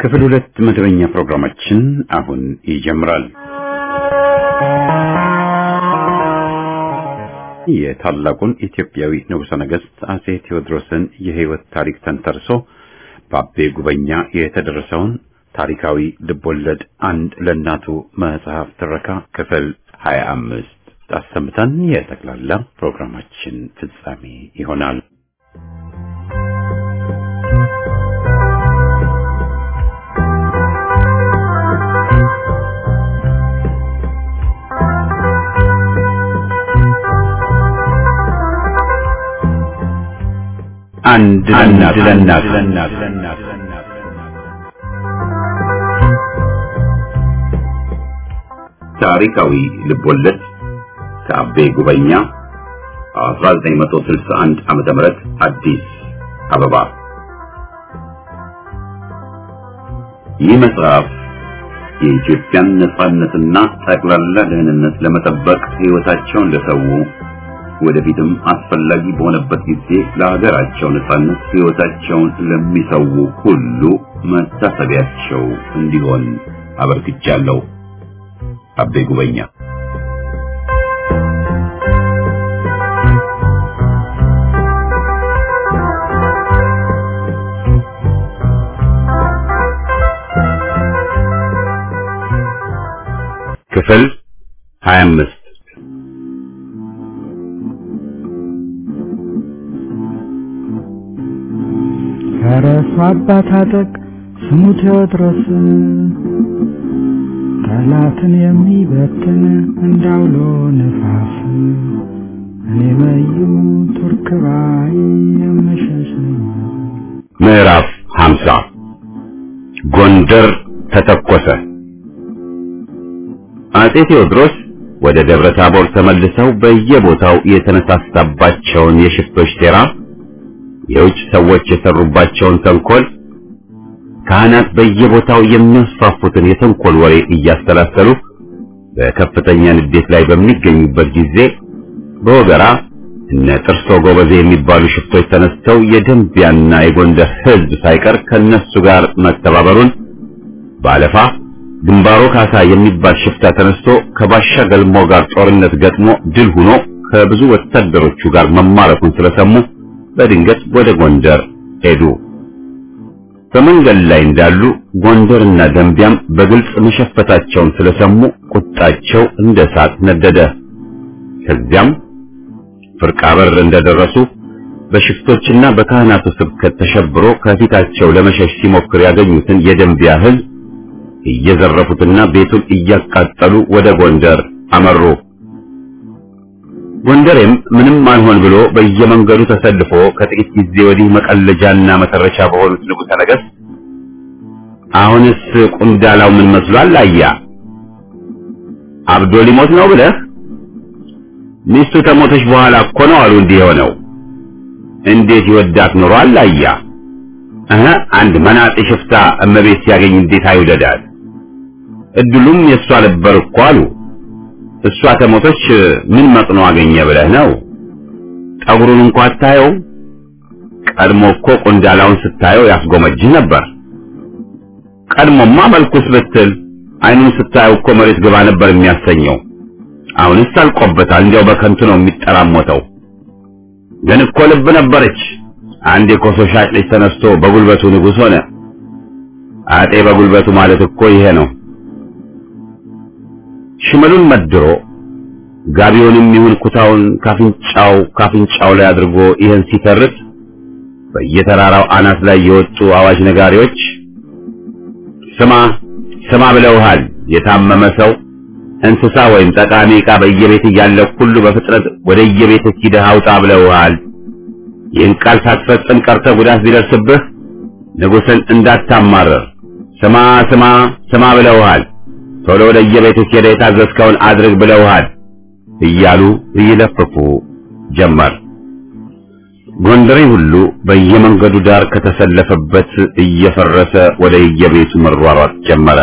ክፍል ሁለት መደበኛ ፕሮግራማችን አሁን ይጀምራል። የታላቁን ኢትዮጵያዊ ንጉሠ ነገሥት አጼ ቴዎድሮስን የሕይወት ታሪክ ተንተርሶ በአቤ ጉበኛ የተደረሰውን ታሪካዊ ልቦለድ አንድ ለእናቱ መጽሐፍ ትረካ ክፍል ሀያ አምስት አሰምተን የጠቅላላ ፕሮግራማችን ፍጻሜ ይሆናል። አንድ ለእናት ታሪካዊ ልቦለድ ከአቤ ጉበኛ 1961 ዓመተ ምህረት አዲስ አበባ። ይህ መጽሐፍ የኢትዮጵያን ነጻነትና ጠቅላላ ደህንነት ለመጠበቅ ሕይወታቸውን ለሰው ወደፊትም አስፈላጊ በሆነበት ጊዜ ለሀገራቸው ነጻነት ሕይወታቸውን ለሚሰው ሁሉ መታሰቢያቸው እንዲሆን አበርክቻለሁ። አቤ ጉበኛ ክፍል 25 ከረሱ አባት አጠቅ ስሙ ቴዎድሮስ ጠላትን የሚበትን እንዳውሎ ነፋስ እኔ መዩ ቱርክ ባይ የምሸሽ ምዕራፍ 50 ጎንደር ተተኮሰ። አጼ ቴዎድሮስ ወደ ደብረ ታቦር ተመልሰው በየቦታው የተነሳሳባቸውን የሽፍቶች ሴራ፣ የውጭ ሰዎች የሰሩባቸውን ተንኮል፣ ካህናት በየቦታው የሚያስፋፉትን የተንኮል ወሬ እያሰላሰሉ በከፍተኛ ንዴት ላይ በሚገኙበት ጊዜ በወገራ እነ ጥርሶ ጎበዜ የሚባሉ ሽፍቶች ተነስተው የደንቢያና የጎንደር ሕዝብ ሳይቀር ከነሱ ጋር መተባበሩን ባለፋ ግንባሮ ካሳ የሚባል ሽፍታ ተነስቶ ከባሻ ገልሞ ጋር ጦርነት ገጥሞ ድል ሆኖ ከብዙ ወታደሮቹ ጋር መማረኩን ስለሰሙ በድንገት ወደ ጎንደር ሄዱ። በመንገድ ላይ እንዳሉ ጎንደርና ደንቢያም በግልጽ መሸፈታቸውን ስለሰሙ ቁጣቸው እንደ እሳት ነደደ። ከዚያም ፍርቃ በር እንደደረሱ በሽፍቶችና በካህናቱ ስብከት ተሸብሮ ከፊታቸው ለመሸሽ ሲሞክር ያገኙትን የደንቢያ ሕዝብ እየዘረፉትና ቤቱን እያቃጠሉ ወደ ጎንደር አመሩ። ጎንደሬም ምንም አልሆን ብሎ በየመንገዱ ተሰልፎ ከጥቂት ጊዜ ወዲህ መቀለጃና መተረቻ በሆኑት ንጉሠ ነገሥት አሁንስ ቁንዳላው ምን መስሏል? አያ አብዶ ሊሞት ነው ብለህ ሚስቱ ከሞተች በኋላ እኮ ነው አሉ እንዲህ የሆነው። እንዴት ይወዳት ኖሯል? አያ እህ አንድ መናጤ ሽፍታ እመቤት ሲያገኝ እንዴት አይውደዳት? እድሉም የእሷ ነበር እኮ አሉ። እሷ ከሞተች ምን መጥኖ አገኘ ብለህ ነው? ጠጉሩን እንኳ አታየው? ቀድሞ እኮ ቁንዳላውን ስታየው ያስጎመጅህ ነበር። ቀድሞማ መልኩስ ብትል አይኑን ስታየው እኮ መሬት ግባ ነበር የሚያሰኘው። አሁንስ አልቆበታል። እንዲያው በከንቱ ነው የሚጠራሞተው። ግን እኮ ልብ ነበረች። አንድ የኮሶ ሻጭ ልጅ ተነስቶ በጉልበቱ ንጉሥ ሆነ። አጤ በጉልበቱ ማለት እኮ ይሄ ነው። ሽመሉን መድሮ ጋቢውንም ይሁን ኩታውን ካፍንጫው ካፍንጫው ላይ አድርጎ ይህን ሲተርት በየተራራው አናት ላይ የወጡ አዋጅ ነጋሪዎች ስማ ስማ ብለውሃል። የታመመ ሰው እንስሳ ወይም ጠቃሚ ዕቃ በየቤት እያለ ሁሉ በፍጥነት ወደ የቤት ሂደህ አውጣ ብለውሃል። ይህን ቃል ሳትፈጽም ቀርተህ ጉዳት ቢደርስብህ ንጉሥን እንዳታማረር ስማ ስማ ስማ ብለውሃል። ቶሎ ወደ የቤትህ ሄደህ የታዘዝከውን አድርግ ብለውሃል እያሉ ይለፍፉ ጀመር። ጎንደሬ ሁሉ በየመንገዱ ዳር ከተሰለፈበት እየፈረሰ ወደ የቤቱ መሯሯጥ ጀመረ።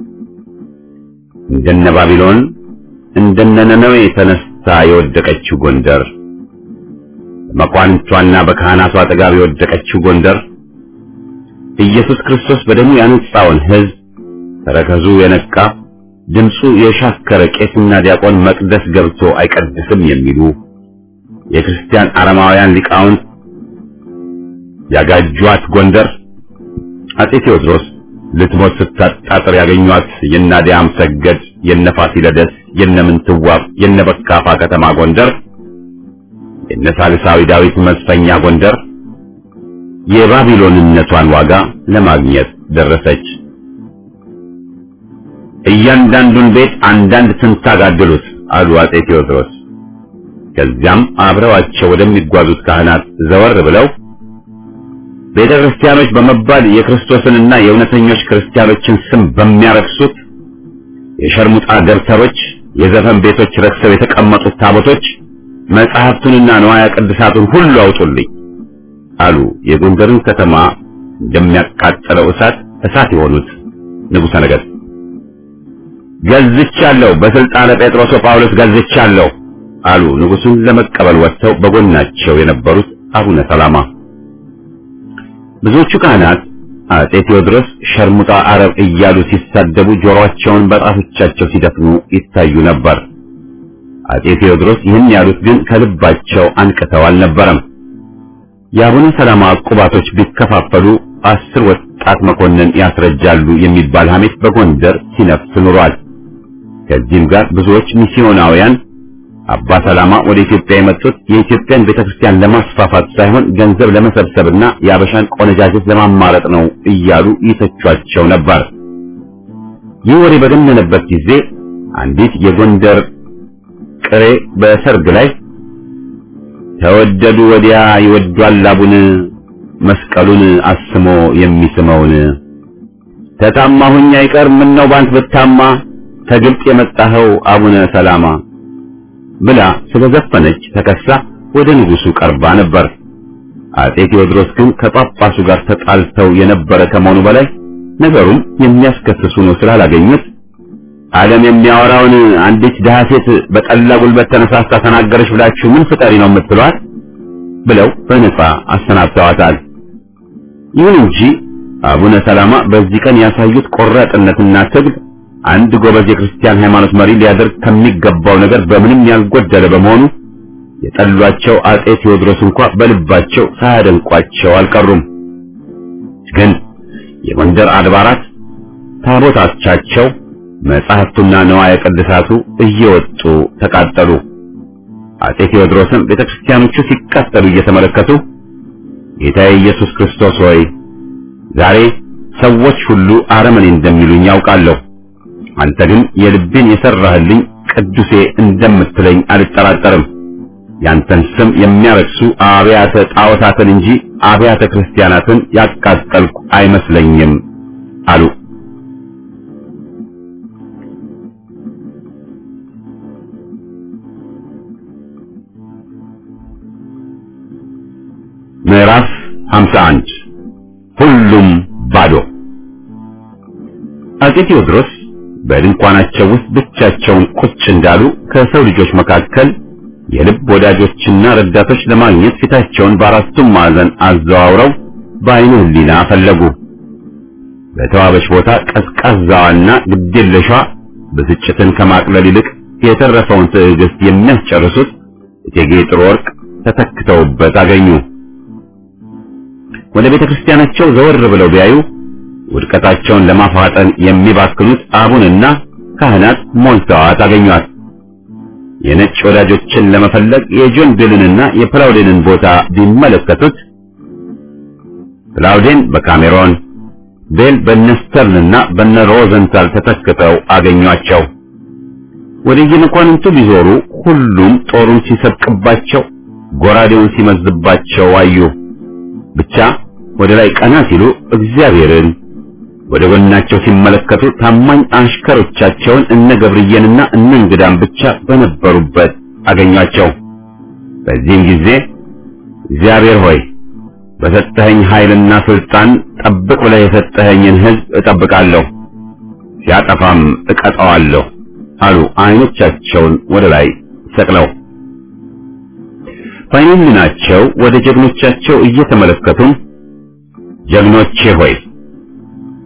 እንደነ ባቢሎን እንደነ ነነዌ ተነስታ የወደቀችው ጎንደር፣ በመኳንንቷና በካህናቷ አጠገብ የወደቀችው ጎንደር ኢየሱስ ክርስቶስ በደሙ ያነጻውን ሕዝብ ተረከዙ የነቃ ድምፁ የሻከረ ቄስና ዲያቆን መቅደስ ገብቶ አይቀድስም የሚሉ የክርስቲያን አረማውያን ሊቃውንት ያጋጇት ጎንደር አጼ ቴዎድሮስ ልትሞት ስታጣጥር ያገኟት የናዲያም ሰገድ የነፋሲለደስ የነምንትዋብ የነበካፋ ከተማ ጎንደር የነሳልሳዊ ዳዊት መስፈኛ ጎንደር የባቢሎንነቷን ዋጋ ለማግኘት ደረሰች። እያንዳንዱን ቤት አንዳንድ ትንታግ አድሉት አሉ አጼ ቴዎድሮስ። ከዚያም አብረዋቸው ወደሚጓዙት ካህናት ዘወር ብለው ቤተ ክርስቲያኖች በመባል የክርስቶስንና የእውነተኞች ክርስቲያኖችን ስም በሚያረክሱት የሸርሙጣ ገብተሮች፣ የዘፈን ቤቶች ረክሰው የተቀመጡት ታቦቶች መጽሐፍቱንና ንዋያ ቅድሳቱን ሁሉ አውጡልኝ አሉ። የጎንደርን ከተማ እንደሚያቃጥለው እሳት እሳት የሆኑት ንጉሠ ነገሥት ገዝቻለሁ፣ በስልጣነ ጴጥሮስ ጳውሎስ ገዝቻለሁ አሉ። ንጉሡን ለመቀበል ወጥተው በጎናቸው የነበሩት አቡነ ሰላማ ብዙዎቹ ካህናት አጼ ቴዎድሮስ ሸርሙጣ አረብ እያሉ ሲሳደቡ ጆሮአቸውን በጣቶቻቸው ሲደፍኑ ይታዩ ነበር። አጼ ቴዎድሮስ ይህን ያሉት ግን ከልባቸው አንቅተው አልነበረም። የአቡነ ሰላማ ቁባቶች ቢከፋፈሉ አስር ወጣት መኮንን ያስረጃሉ የሚባል ሐሜት በጎንደር ሲነፍስ ኑሯል። ከዚህም ጋር ብዙዎች ሚስዮናውያን አባ ሰላማ ወደ ኢትዮጵያ የመጡት የኢትዮጵያን ቤተክርስቲያን ለማስፋፋት ሳይሆን ገንዘብ ለመሰብሰብና የአበሻን ቆነጃጀት ለማማረጥ ነው እያሉ ይተቿቸው ነበር። ይህ ወሬ በገነነበት ጊዜ አንዲት የጎንደር ቅሬ በሰርግ ላይ ተወደዱ ወዲያ ይወዷል አቡን መስቀሉን አስሞ የሚስመውን ተታማሁኝ አይቀር ምን ነው ባንት ብታማ ከግብጽ የመጣኸው አቡነ ሰላማ ብላ ስለዘፈነች ተከሳ ወደ ንጉሱ ቀርባ ነበር። አጼ ቴዎድሮስ ግን ከጳጳሱ ጋር ተጣልተው የነበረ ከመሆኑ በላይ ነገሩን የሚያስከስሱ ነው ስላላገኙት ዓለም የሚያወራውን አንዲት ድሃ ሴት በጠላ ጉልበት ተነሳስታ ተናገረች ብላችሁ ምን ፍጠሪ ነው የምትሏት? ብለው በነጻ አሰናብተዋታል። ይሁን እንጂ አቡነ ሰላማ በዚህ ቀን ያሳዩት ቆራጥነትና ትግል አንድ ጎበዝ የክርስቲያን ሃይማኖት መሪ ሊያደርግ ከሚገባው ነገር በምንም ያልጎደለ በመሆኑ የጠሏቸው አጼ ቴዎድሮስ እንኳ በልባቸው ሳያደንቋቸው አልቀሩም። ግን የጎንደር አድባራት ታቦታቻቸው መጻሕፍቱና ነዋየ ቅድሳቱ እየወጡ ተቃጠሉ። አጼ ቴዎድሮስም ቤተክርስቲያኖቹ ሲቃጠሉ እየተመለከቱ ጌታዬ ኢየሱስ ክርስቶስ ሆይ ዛሬ ሰዎች ሁሉ አረመኔ እንደሚሉኝ ያውቃለሁ። አንተ ግን የልቤን የሰራህልኝ ቅዱሴ እንደምትለኝ አልጠራጠርም። ያንተን ስም የሚያረክሱ አብያተ ጣዖታትን እንጂ አብያተ ክርስቲያናትን ያቃጠልኩ አይመስለኝም አሉ። ምዕራፍ 51 ሁሉም ባዶ። አጼ ቴዎድሮስ በድንኳናቸው ውስጥ ብቻቸውን ቁጭ እንዳሉ ከሰው ልጆች መካከል የልብ ወዳጆችና ረዳቶች ለማግኘት ፊታቸውን በአራቱም ማዕዘን አዘዋውረው በዓይነ ሕሊና ፈለጉ። በተዋበች ቦታ ቀዝቃዛዋና ግዴለሿ ብስጭትን ከማቅለል ይልቅ የተረፈውን ትዕግስት የሚያስጨርሱት እቴጌ ጥሩ ወርቅ ተተክተውበት አገኙ። ወደ ቤተ ክርስቲያናቸው ዘወር ብለው ቢያዩ ውድቀታቸውን ለማፋጠን የሚባክኑት አቡንና ካህናት ሞልተዋት አገኟት። የነጭ ወዳጆችን ለመፈለግ የጆን ቤልንና የፕላውዴንን ቦታ ቢመለከቱት ፕላውዴን በካሜሮን ቤል በነስተርንና በነ ሮዘንታል ተተክተው አገኟቸው። ወደ የመኳንንቱ ቢዞሩ ሁሉም ጦሩን ሲሰብቅባቸው፣ ጎራዴውን ሲመዝባቸው አዩ። ብቻ ወደ ላይ ቀና ሲሉ እግዚአብሔርን ወደ ጎናቸው ሲመለከቱ ታማኝ አሽከሮቻቸውን እነ ገብርዬንና እነ እንግዳን ብቻ በነበሩበት አገኟቸው። በዚህም ጊዜ እግዚአብሔር ሆይ በሰጠኸኝ ኃይልና ስልጣን ጠብቅ ብለህ የሰጠኸኝን ሕዝብ እጠብቃለሁ፣ ሲያጠፋም እቀጣዋለሁ አሉ አይኖቻቸውን ወደ ላይ ሰቅለው። በዓይነ ሕሊናቸው ወደ ጀግኖቻቸው እየተመለከቱም ጀግኖቼ ሆይ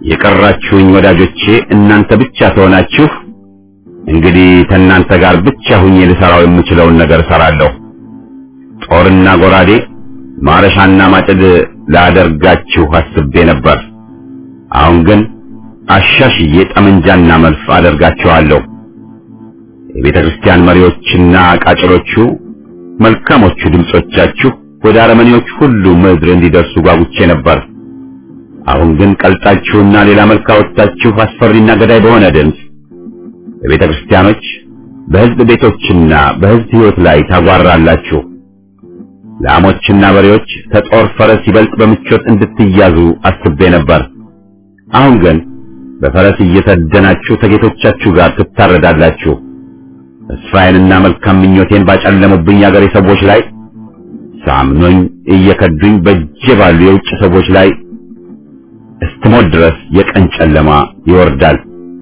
የቀራችሁኝ ወዳጆቼ እናንተ ብቻ ትሆናችሁ። እንግዲህ ከእናንተ ጋር ብቻ ሁኜ ልሰራው የምችለውን ነገር እሰራለሁ። ጦርና ጎራዴ፣ ማረሻና ማጭድ ላደርጋችሁ አስቤ ነበር። አሁን ግን አሻሽዬ ጠመንጃና መልፍ አደርጋችኋለሁ። የቤተ ክርስቲያን መሪዎችና ቃጭሎቹ መልካሞቹ ድምጾቻችሁ ወደ አረመኔዎች ሁሉ ምድር እንዲደርሱ ጓጉቼ ነበር። አሁን ግን ቀልጣችሁና ሌላ መልክ አወጣችሁ አስፈሪና ገዳይ በሆነ ድምፅ በቤተ ክርስቲያኖች፣ በሕዝብ ቤቶችና በሕዝብ ሕይወት ላይ ታጓራላችሁ። ላሞችና በሬዎች ከጦር ፈረስ ይበልጥ በምቾት እንድትያዙ አስቤ ነበር። አሁን ግን በፈረስ እየተደናችሁ ከጌቶቻችሁ ጋር ትታረዳላችሁ። ተስፋዬንና መልካም ምኞቴን ባጨለሙብኝ አገሬ ሰዎች ላይ ሳምኖኝ እየከዱኝ በእጄ ባሉ የውጭ ሰዎች ላይ እስትሞት ድረስ የቀን ጨለማ ይወርዳል።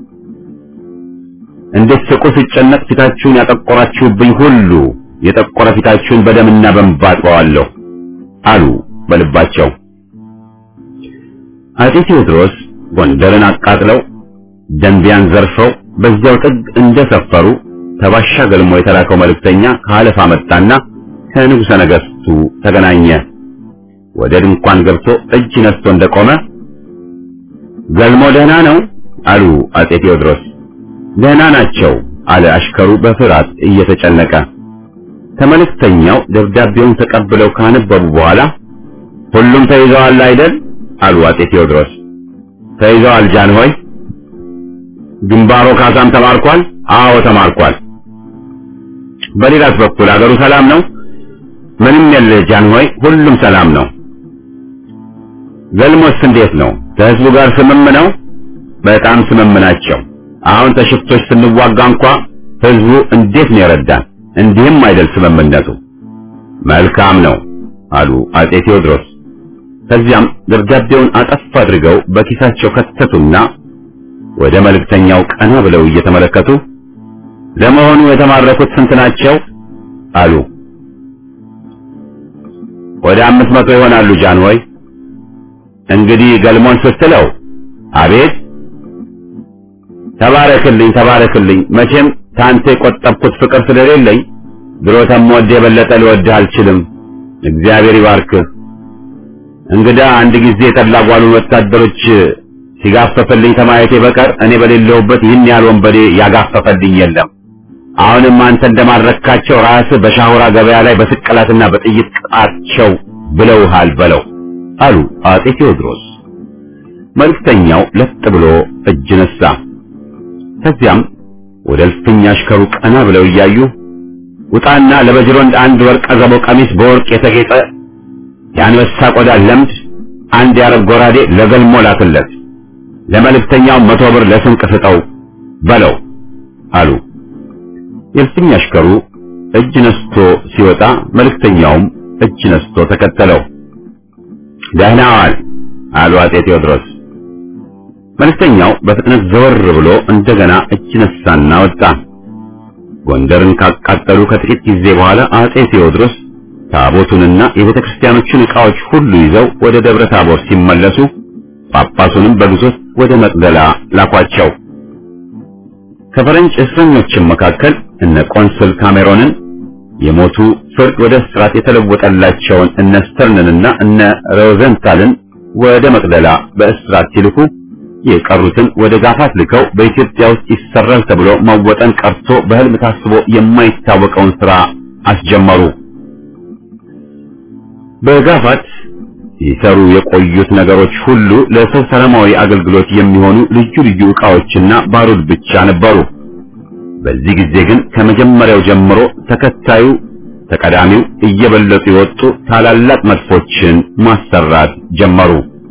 እንዴት ስቁ ስጨነቅ ፊታችሁን ያጠቆራችሁብኝ ሁሉ የጠቆረ ፊታችሁን በደምና በእንባ አጥበዋለሁ አሉ በልባቸው። አጤ ቴዎድሮስ ጎንደርን አቃጥለው ደንቢያን ዘርፈው በዚያው ጥግ እንደሰፈሩ ተባሻ ገልሞ የተላከው መልእክተኛ ከአለፋ መጣና ከንጉሠ ነገሥቱ ተገናኘ። ወደ ድንኳን ገብቶ እጅ ነስቶ እንደቆመ ገልሞ ደህና ነው አሉ አጤ ቴዎድሮስ። ደህና ናቸው አለ አሽከሩ በፍርሃት እየተጨነቀ። ከመልእክተኛው ደብዳቤውን ተቀብለው ካነበቡ በኋላ ሁሉም ተይዘዋል አይደል አሉ አጤ ቴዎድሮስ። ተይዘዋል ጃንሆይ። ግንባሮ ካሳም ተማርኳል? አዎ ተማርኳል። በሌላስ በኩል አገሩ ሰላም ነው? ምንም የለ ጃንሆይ፣ ሁሉም ሰላም ነው። ገልሞስ እንዴት ነው? ከህዝቡ ጋር ስምም ነው? በጣም ስምም ናቸው። አሁን ተሽፍቶች ስንዋጋ እንኳ ህዝቡ እንዴት ነው የረዳን? እንዲህም አይደል ስምምነቱ። መልካም ነው አሉ አጤ ቴዎድሮስ። ከዚያም ደብዳቤውን አጠፍ አድርገው በኪሳቸው ከተቱና ወደ መልእክተኛው ቀና ብለው እየተመለከቱ ለመሆኑ የተማረኩት ስንት ናቸው? አሉ። ወደ አምስት መቶ ይሆናሉ ጃንሆይ። እንግዲህ ገልሞን ስትለው አቤት ተባረክልኝ ተባረክልኝ። መቼም ታንተ የቆጠብኩት ፍቅር ስለሌለኝ ድሮ ተምወድህ የበለጠ ልወድህ አልችልም። እግዚአብሔር ይባርክህ። እንግዳ አንድ ጊዜ የተላጓሉን ወታደሮች ሲጋፈፈልኝ ከማየቴ በቀር እኔ በሌለሁበት ይህን ያህል ወንበዴ ያጋፈፈልኝ የለም። አሁንም አንተ እንደማረካቸው ራስህ በሻሁራ ገበያ ላይ በስቅላትና በጥይት ቅጣቸው ብለውሃል በለው አሉ አጤ ቴዎድሮስ። መልእክተኛው ለጥ ብሎ እጅ ነሳ። ከዚያም ወደ እልፍኝ አሽከሩ ቀና ብለው እያዩ ውጣና ለበጅሮንድ አንድ ወርቀ ዘቦ ቀሚስ በወርቅ የተጌጠ የአንበሳ ቆዳ ለምድ አንድ የአረብ ጎራዴ ለገልሞ ላክለት፣ ለመልእክተኛው መቶ ብር ለስንቅ ስጠው በለው አሉ። የእልፍኝ አሽከሩ እጅ ነስቶ ሲወጣ መልእክተኛውም እጅ ነስቶ ተከተለው። ደህና ዋል አሉ አጤ ቴዎድሮስ። መልእክተኛው በፍጥነት ዘወር ብሎ እንደገና እጅ ነሳና ወጣ። ጎንደርን ካቃጠሉ ከጥቂት ጊዜ በኋላ አጤ ቴዎድሮስ ታቦቱንና የቤተ ክርስቲያኖቹን ዕቃዎች ሁሉ ይዘው ወደ ደብረ ታቦር ሲመለሱ ጳጳሱንም በግዞት ወደ መቅደላ ላኳቸው። ከፈረንጅ እስረኞችም መካከል እነ ቆንስል ካሜሮንን የሞቱ ፍርድ ወደ እስራት የተለወጠላቸውን እነ ስተርንንና እነ ሮዘንታልን ወደ መቅደላ በእስራት ሲልኩ የቀሩትን ወደ ጋፋት ልከው በኢትዮጵያ ውስጥ ይሰራል ተብሎ መወጠን ቀርቶ በሕልም ታስቦ የማይታወቀውን ሥራ አስጀመሩ። በጋፋት ሲሰሩ የቆዩት ነገሮች ሁሉ ለሰው ሰላማዊ አገልግሎት የሚሆኑ ልዩ ልዩ ዕቃዎችና ባሩድ ብቻ ነበሩ። በዚህ ጊዜ ግን ከመጀመሪያው ጀምሮ ተከታዩ ተቀዳሚው እየበለጡ የወጡ ታላላቅ መድፎችን ማሰራት ጀመሩ።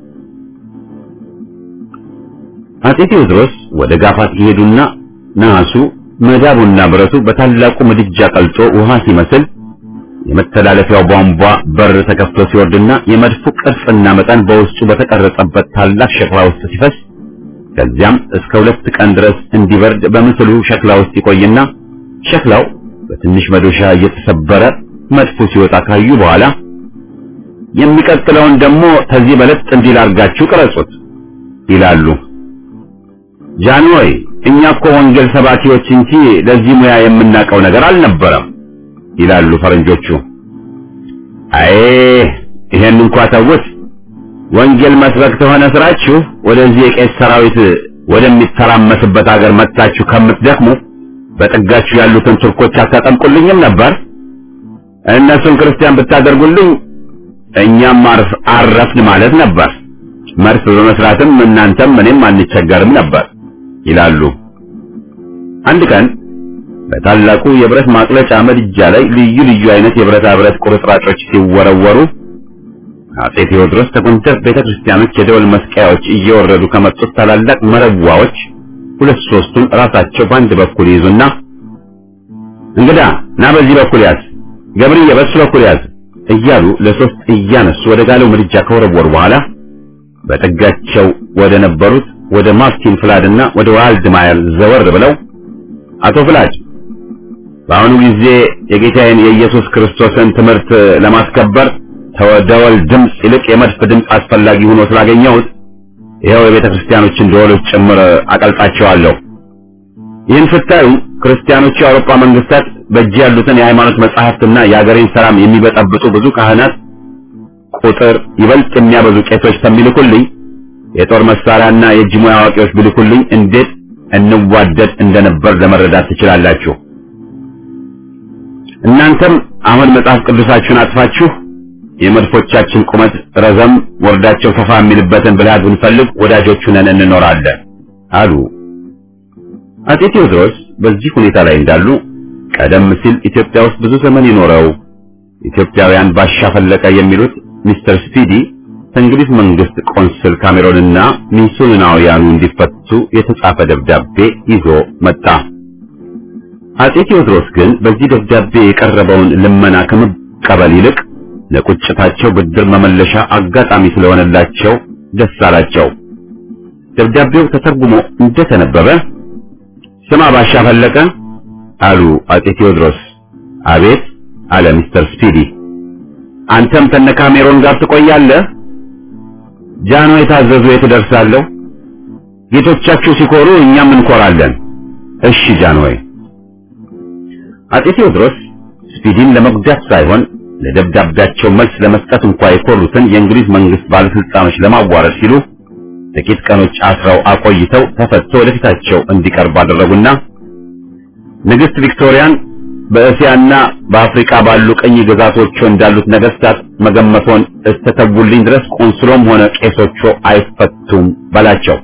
አጼ ቴዎድሮስ ወደ ጋፋት ይሄዱና ነሐሱ መዳቡና ብረቱ በታላቁ ምድጃ ቀልጦ ውሃ ሲመስል የመተላለፊያው ቧንቧ በር ተከፍቶ ሲወርድና የመድፉ ቅርጽና መጠን በውስጡ በተቀረጸበት ታላቅ ሸክላ ውስጥ ሲፈስ ከዚያም እስከ ሁለት ቀን ድረስ እንዲበርድ በምስሉ ሸክላ ውስጥ ይቆይና ሸክላው በትንሽ መዶሻ እየተሰበረ መድፉ ሲወጣ ካዩ በኋላ የሚቀጥለውን ደግሞ ከዚህ በለጥ እንዲል አድርጋችሁ ቅረጹት ይላሉ። ጃንሆይ እኛ እኮ ወንጌል ሰባኪዎች እንጂ ለዚህ ሙያ የምናውቀው ነገር አልነበረም ይላሉ ፈረንጆቹ። አይ ይሄን እንኳ ተውት። ወንጌል መስበክ ተሆነ ስራችሁ ወደዚህ የቄስ ሰራዊት ወደሚተራመስበት ሀገር መጥታችሁ ከምትደክሙ በጥጋችሁ ያሉትን ቱርኮች አታጠምቁልኝም ነበር? እነሱን ክርስቲያን ብታደርጉልኝ እኛም አረፍን ማለት ነበር። መርፍ በመስራትም እናንተም እኔም አንቸገርም ነበር ይላሉ። አንድ ቀን በታላቁ የብረት ማቅለጫ ምድጃ ላይ ልዩ ልዩ አይነት የብረታ ብረት ቁርጥራጮች ሲወረወሩ አጼ ቴዎድሮስ ከጎንደር ቤተክርስቲያኖች የደወል መስቀያዎች እየወረዱ ከመጡት ታላላቅ መረዋዎች ሁለት ሶስቱን ራሳቸው በአንድ በኩል ይዙና እንግዳ ና በዚህ በኩል ያዝ፣ ገብርዬ በሱ በኩል ያዝ እያሉ ለሶስት እያነሱ ወደ ጋለው ምድጃ ከወረወሩ በኋላ በጥጋቸው ወደ ነበሩት ወደ ማርቲን ፍላድና ወደ ዋልድ ማየር ዘወር ብለው አቶ ፍላድ በአሁኑ ጊዜ የጌታዬን የኢየሱስ ክርስቶስን ትምህርት ለማስከበር ተወደወል ድምፅ ይልቅ የመድፍ ድምፅ አስፈላጊ ሆኖ ስላገኘሁት ይኸው የቤተ ክርስቲያኖችን ደወሎች ጭምር አቀልጣቸዋለሁ። ይህን ስታዩ ክርስቲያኖቹ የአውሮፓ መንግስታት በእጅ ያሉትን የሃይማኖት መጻሕፍትና የአገሬን ሰላም የሚበጠብጡ ብዙ ካህናት ቁጥር ይበልጥ የሚያበዙ ቄሶች ከሚልኩልኝ የጦር መሳሪያና የእጅ ሙያ አዋቂዎች ቢልኩልኝ እንዴት እንዋደድ እንደነበር ለመረዳት ትችላላችሁ። እናንተም አሁን መጽሐፍ ቅዱሳችሁን አጥፋችሁ የመድፎቻችን ቁመት ረዘም ወርዳቸው ሰፋ የሚልበትን ብልሃት ብንፈልግ ወዳጆቹ ነን እንኖራለን አሉ። አጼ ቴዎድሮስ በዚህ ሁኔታ ላይ እንዳሉ ቀደም ሲል ኢትዮጵያ ውስጥ ብዙ ዘመን የኖረው ኢትዮጵያውያን ባሻ ፈለቀ የሚሉት ሚስተር ስፒዲ ከእንግሊዝ መንግስት ቆንስል ካሜሮንና ሚስዮናውያኑ እንዲፈቱ የተጻፈ ደብዳቤ ይዞ መጣ። አጼ ቴዎድሮስ ግን በዚህ ደብዳቤ የቀረበውን ልመና ከመቀበል ይልቅ ለቁጭታቸው ብድር መመለሻ አጋጣሚ ስለሆነላቸው ደስ አላቸው። ደብዳቤው ተተርጉሞ እንደተነበበ ስማ ባሻ ፈለቀ አሉ አጼ ቴዎድሮስ። አቤት አለ ሚስተር ስፒዲ። አንተም ከነ ካሜሮን ጋር ትቆያለህ? ጃኖ የታዘዙ የት እደርሳለሁ? ጌቶቻችሁ ሲኮሩ እኛም እንኮራለን። እሺ ጃንሆይ። አጼ ቴዎድሮስ ስፒዲን ለመጉዳት ሳይሆን ለደብዳቤያቸው መልስ ለመስጠት እንኳ የኮሩትን የእንግሊዝ መንግስት ባለስልጣኖች ለማዋረድ ሲሉ ጥቂት ቀኖች አስረው አቆይተው ተፈቶ ወደፊታቸው እንዲቀርብ አደረጉና ንግስት ቪክቶሪያን በእስያና በአፍሪካ ባሉ ቀኝ ግዛቶቹ እንዳሉት ነገስታት መገመቶን እስተተውልኝ ድረስ ቆንስሎም ሆነ ቄሶቹ አይፈቱም በላቸው።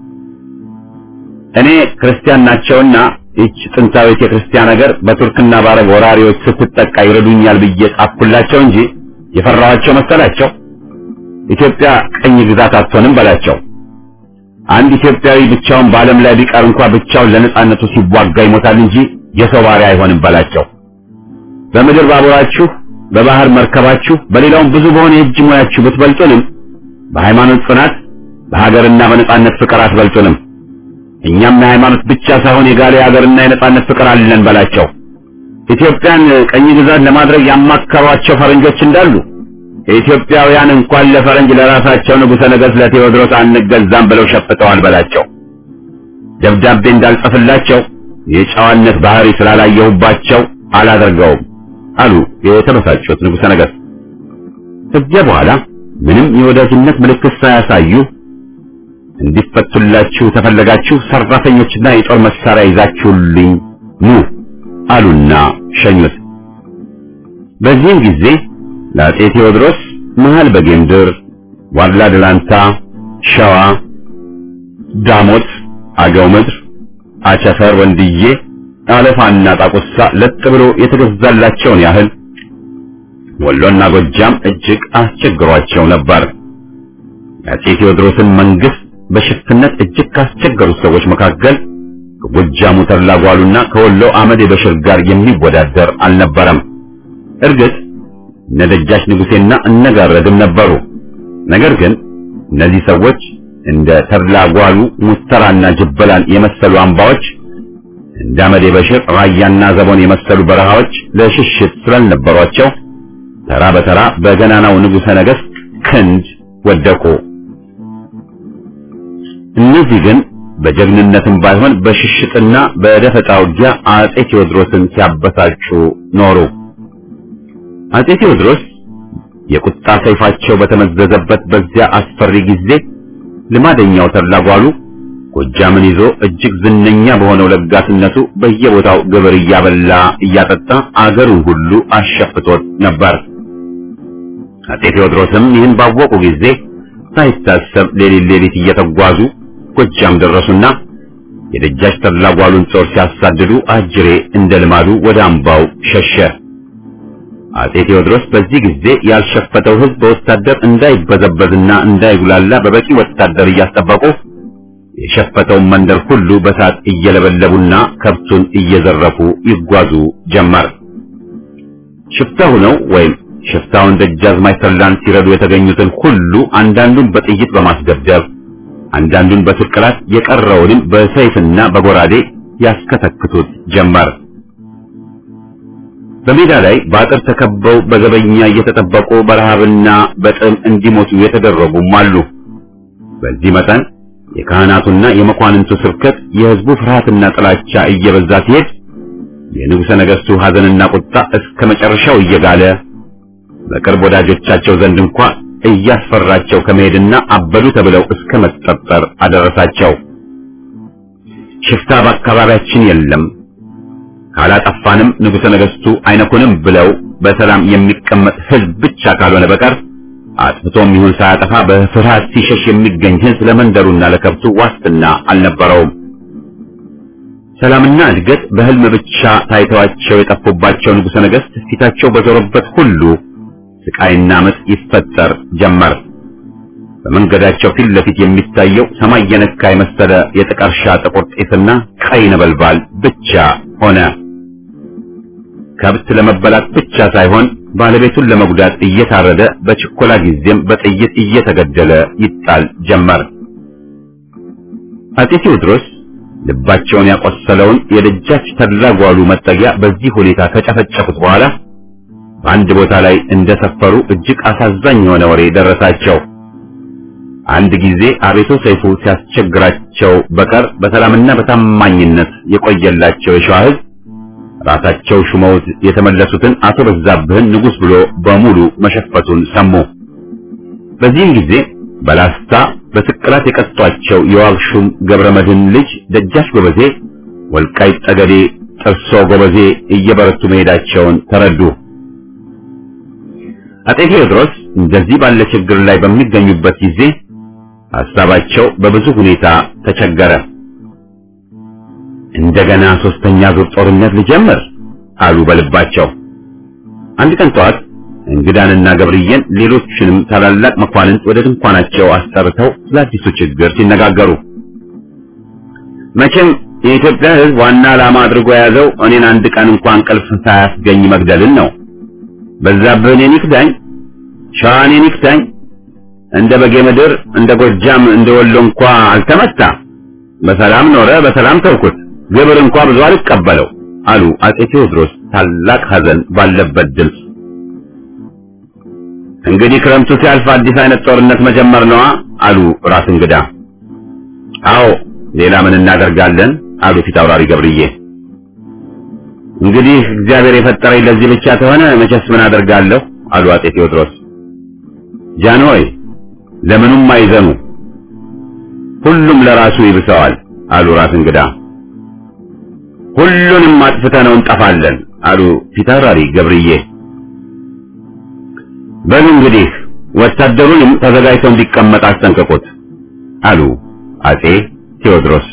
እኔ ክርስቲያን ናቸውና ይህች ጥንታዊት የክርስቲያን ሀገር በቱርክና በአረብ ወራሪዎች ስትጠቃ ይረዱኛል ብዬ ጻፍኩላቸው እንጂ የፈራኋቸው መሰላቸው። ኢትዮጵያ ቀኝ ግዛት አትሆንም በላቸው። አንድ ኢትዮጵያዊ ብቻውን በዓለም ላይ ቢቀር እንኳ ብቻውን ለነጻነቱ ሲዋጋ ይሞታል እንጂ የሰው ባሪያ አይሆንም በላቸው። በምድር ባቡራችሁ፣ በባህር መርከባችሁ፣ በሌላውም ብዙ በሆነ የእጅ ሙያችሁ ብትበልጡንም በሃይማኖት ጽናት፣ በሀገርና በነጻነት ፍቅር አትበልጡንም። እኛም የሃይማኖት ብቻ ሳይሆን የጋለ የሀገርና የነጻነት ፍቅር አለን በላቸው። ኢትዮጵያን ቀኝ ግዛት ለማድረግ ያማከሯቸው ፈረንጆች እንዳሉ የኢትዮጵያውያን እንኳን ለፈረንጅ ለራሳቸው ንጉሠ ነገሥት ለቴዎድሮስ አንገዛም ብለው ሸፍተዋል በላቸው። ደብዳቤ እንዳልጽፍላቸው የጨዋነት ባህሪ ስላላየሁባቸው አላደርገውም አሉ የተበሳጩት ንጉሠ ነገሥት። ከዚያ በኋላ ምንም የወዳጅነት ምልክት ሳያሳዩ እንዲፈቱላችሁ ተፈለጋችሁ ሰራተኞችና የጦር መሳሪያ ይዛችሁልኝ ኑ አሉና ሸኙት። በዚህም ጊዜ ለአጼ ቴዎድሮስ መሃል በጌምድር፣ ዋድላ ደላንታ፣ ሸዋ፣ ዳሞት፣ አገው ምድር፣ አቸፈር፣ ወንድዬ፣ አለፋና ጣቁሳ ለጥ ብሎ የተገዛላቸውን ያህል ወሎና ጎጃም እጅግ አስቸግሯቸው ነበር። የአጼ ቴዎድሮስን መንግስት በሽፍትነት እጅግ ካስቸገሩት ሰዎች መካከል ከጎጃሙ ተድላ ጓሉና ከወሎ አመዴ በሽር ጋር የሚወዳደር አልነበረም። እርግጥ እነ ደጃች ንጉሴና እነጋረድም ነበሩ። ነገር ግን እነዚህ ሰዎች እንደ ተድላ ጓሉ ሙስተራና ጅበላን የመሰሉ አምባዎች እንደ አመዴ በሽር ራያና ዘቦን የመሰሉ በረሃዎች ለሽሽት ስላልነበሯቸው ተራ በተራ በገናናው ንጉሠ ነገሥት ክንድ ወደቁ። እነዚህ ግን በጀግንነትም ባይሆን በሽሽጥና በደፈጣ ውጊያ አጼ ቴዎድሮስን ሲያበሳጩ ኖሩ። አጼ ቴዎድሮስ የቁጣ ሰይፋቸው በተመዘዘበት በዚያ አስፈሪ ጊዜ ልማደኛው ተላጓሉ ጎጃምን ይዞ እጅግ ዝነኛ በሆነው ለጋስነቱ በየቦታው ግብር እያበላ እያጠጣ አገሩን ሁሉ አሸፍቶት ነበር። አጼ ቴዎድሮስም ይህን ባወቁ ጊዜ ሳይታሰብ ሌሊት ሌሊት እየተጓዙ ጎጃም ደረሱና የደጃች ተላጓሉን ጦር ሲያሳድዱ አጅሬ እንደ ልማዱ ወደ አምባው ሸሸ። አጼ ቴዎድሮስ በዚህ ጊዜ ያልሸፈተው ሕዝብ በወታደር እንዳይበዘበዝና እንዳይጉላላ በበቂ ወታደር እያስጠበቁ የሸፈተውን መንደር ሁሉ በሳት እየለበለቡና ከብቱን እየዘረፉ ይጓዙ ጀመር። ሽፍታ ሆነው ወይም ሽፍታውን ደጃዝማች ተላን ሲረዱ የተገኙትን ሁሉ አንዳንዱን በጥይት በማስደብደብ አንዳንዱን በስቅላት የቀረውንም በሰይፍና በጎራዴ ያስከተክቱት ጀመር። በሜዳ ላይ በአጥር ተከበው በዘበኛ እየተጠበቁ በረሃብና በጥም እንዲሞቱ የተደረጉም አሉ። በዚህ መጠን የካህናቱና የመኳንንቱ ስብከት የሕዝቡ ፍርሃትና ጥላቻ እየበዛ ሲሄድ የንጉሠ ነገሥቱ ሐዘንና ቁጣ እስከ መጨረሻው እየጋለ በቅርብ ወዳጆቻቸው ዘንድ እንኳ እያስፈራቸው ከመሄድና አበዱ ተብለው እስከ መጠጠር አደረሳቸው። ሽፍታ በአካባቢያችን የለም፣ ካላጠፋንም ንጉሠ ነገሥቱ አይነኩንም ብለው በሰላም የሚቀመጥ ሕዝብ ብቻ ካልሆነ በቀር አጥፍቶም ይሁን ሳያጠፋ በፍርሃት ሲሸሽ የሚገኝ ሕዝብ ለመንደሩና ለከብቱ ዋስትና አልነበረውም። ሰላምና እድገት በሕልም ብቻ ታይተዋቸው የጠፉባቸው ንጉሠ ነገሥት ፊታቸው በዞረበት ሁሉ ስቃይና ምጥ ይፈጠር ጀመር። በመንገዳቸው ፊት ለፊት የሚታየው ሰማይ የነካ የመሰለ የጥቀርሻ ጥቁር ጤስና ቀይ ነበልባል ብቻ ሆነ። ከብት ለመበላት ብቻ ሳይሆን ባለቤቱን ለመጉዳት እየታረደ በችኮላ ጊዜም በጥይት እየተገደለ ይጣል ጀመር። አጼ ቴዎድሮስ ልባቸውን ያቆሰለውን የደጃች ተድላጓሉ መጠጊያ በዚህ ሁኔታ ከጨፈጨፉት በኋላ በአንድ ቦታ ላይ እንደሰፈሩ እጅግ አሳዛኝ የሆነ ወሬ ደረሳቸው። አንድ ጊዜ አቤቶ ሰይፉ ሲያስቸግራቸው በቀር በሰላምና በታማኝነት የቆየላቸው የሸዋ ሕዝብ ራሳቸው ሹመውት የተመለሱትን አቶ በዛብህን ንጉሥ ብሎ በሙሉ መሸፈቱን ሰሙ። በዚህም ጊዜ በላስታ በስቅላት የቀጧቸው የዋግሹም ገብረ መድህን ልጅ ደጃች ጎበዜ ወልቃይት ጠገዴ ጥርሶ ጎበዜ እየበረቱ መሄዳቸውን ተረዱ። አጤ ቴዎድሮስ እንደዚህ ባለ ችግር ላይ በሚገኙበት ጊዜ ሐሳባቸው በብዙ ሁኔታ ተቸገረ። እንደገና ሶስተኛ ዙር ጦርነት ሊጀምር አሉ በልባቸው። አንድ ቀን ጠዋት እንግዳንና ገብርዬን ሌሎችንም ታላላቅ መኳንንት ወደ ድንኳናቸው አስጠርተው ስለ አዲሱ ችግር ሲነጋገሩ መቼም የኢትዮጵያ ሕዝብ ዋና ዓላማ አድርጎ የያዘው እኔን አንድ ቀን እንኳን እንቅልፍ ሳያስገኝ መግደልን ነው። በዛብህ እኔን ይክዳኝ፣ ሸዋ እኔን ይክዳኝ፣ እንደ በጌ ምድር እንደ ጎጃም እንደ ወሎ እንኳ አልተመታ፣ በሰላም ኖረ፣ በሰላም ተውኩት፣ ግብር እንኳ ብዙ አልቀበለው አሉ አጼ ቴዎድሮስ ታላቅ ሐዘን ባለበት ድምፅ። እንግዲህ ክረምቱ ሲያልፍ አዲስ አይነት ጦርነት መጀመር ነዋ አሉ ራስ እንግዳ። አዎ ሌላ ምን እናደርጋለን አሉ ፊት አውራሪ ገብርዬ። እንግዲህ እግዚአብሔር የፈጠረኝ ለዚህ ብቻ ከሆነ መቼስ ምን አደርጋለሁ አሉ አጼ ቴዎድሮስ። ጃንሆይ ለምኑም አይዘኑ፣ ሁሉም ለራሱ ይብሰዋል አሉ ራስ እንግዳ። ሁሉንም አጥፍተነው እንጠፋለን አሉ ፊት አውራሪ ገብርዬ። በሉ እንግዲህ ወታደሩንም ተዘጋጅቶ እንዲቀመጥ አስጠንቅቁት አሉ አጼ ቴዎድሮስ።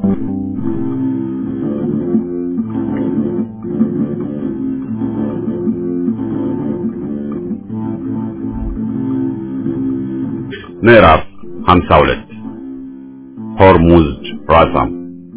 ምዕራፍ 52 ሆርሙዝድ ራሳም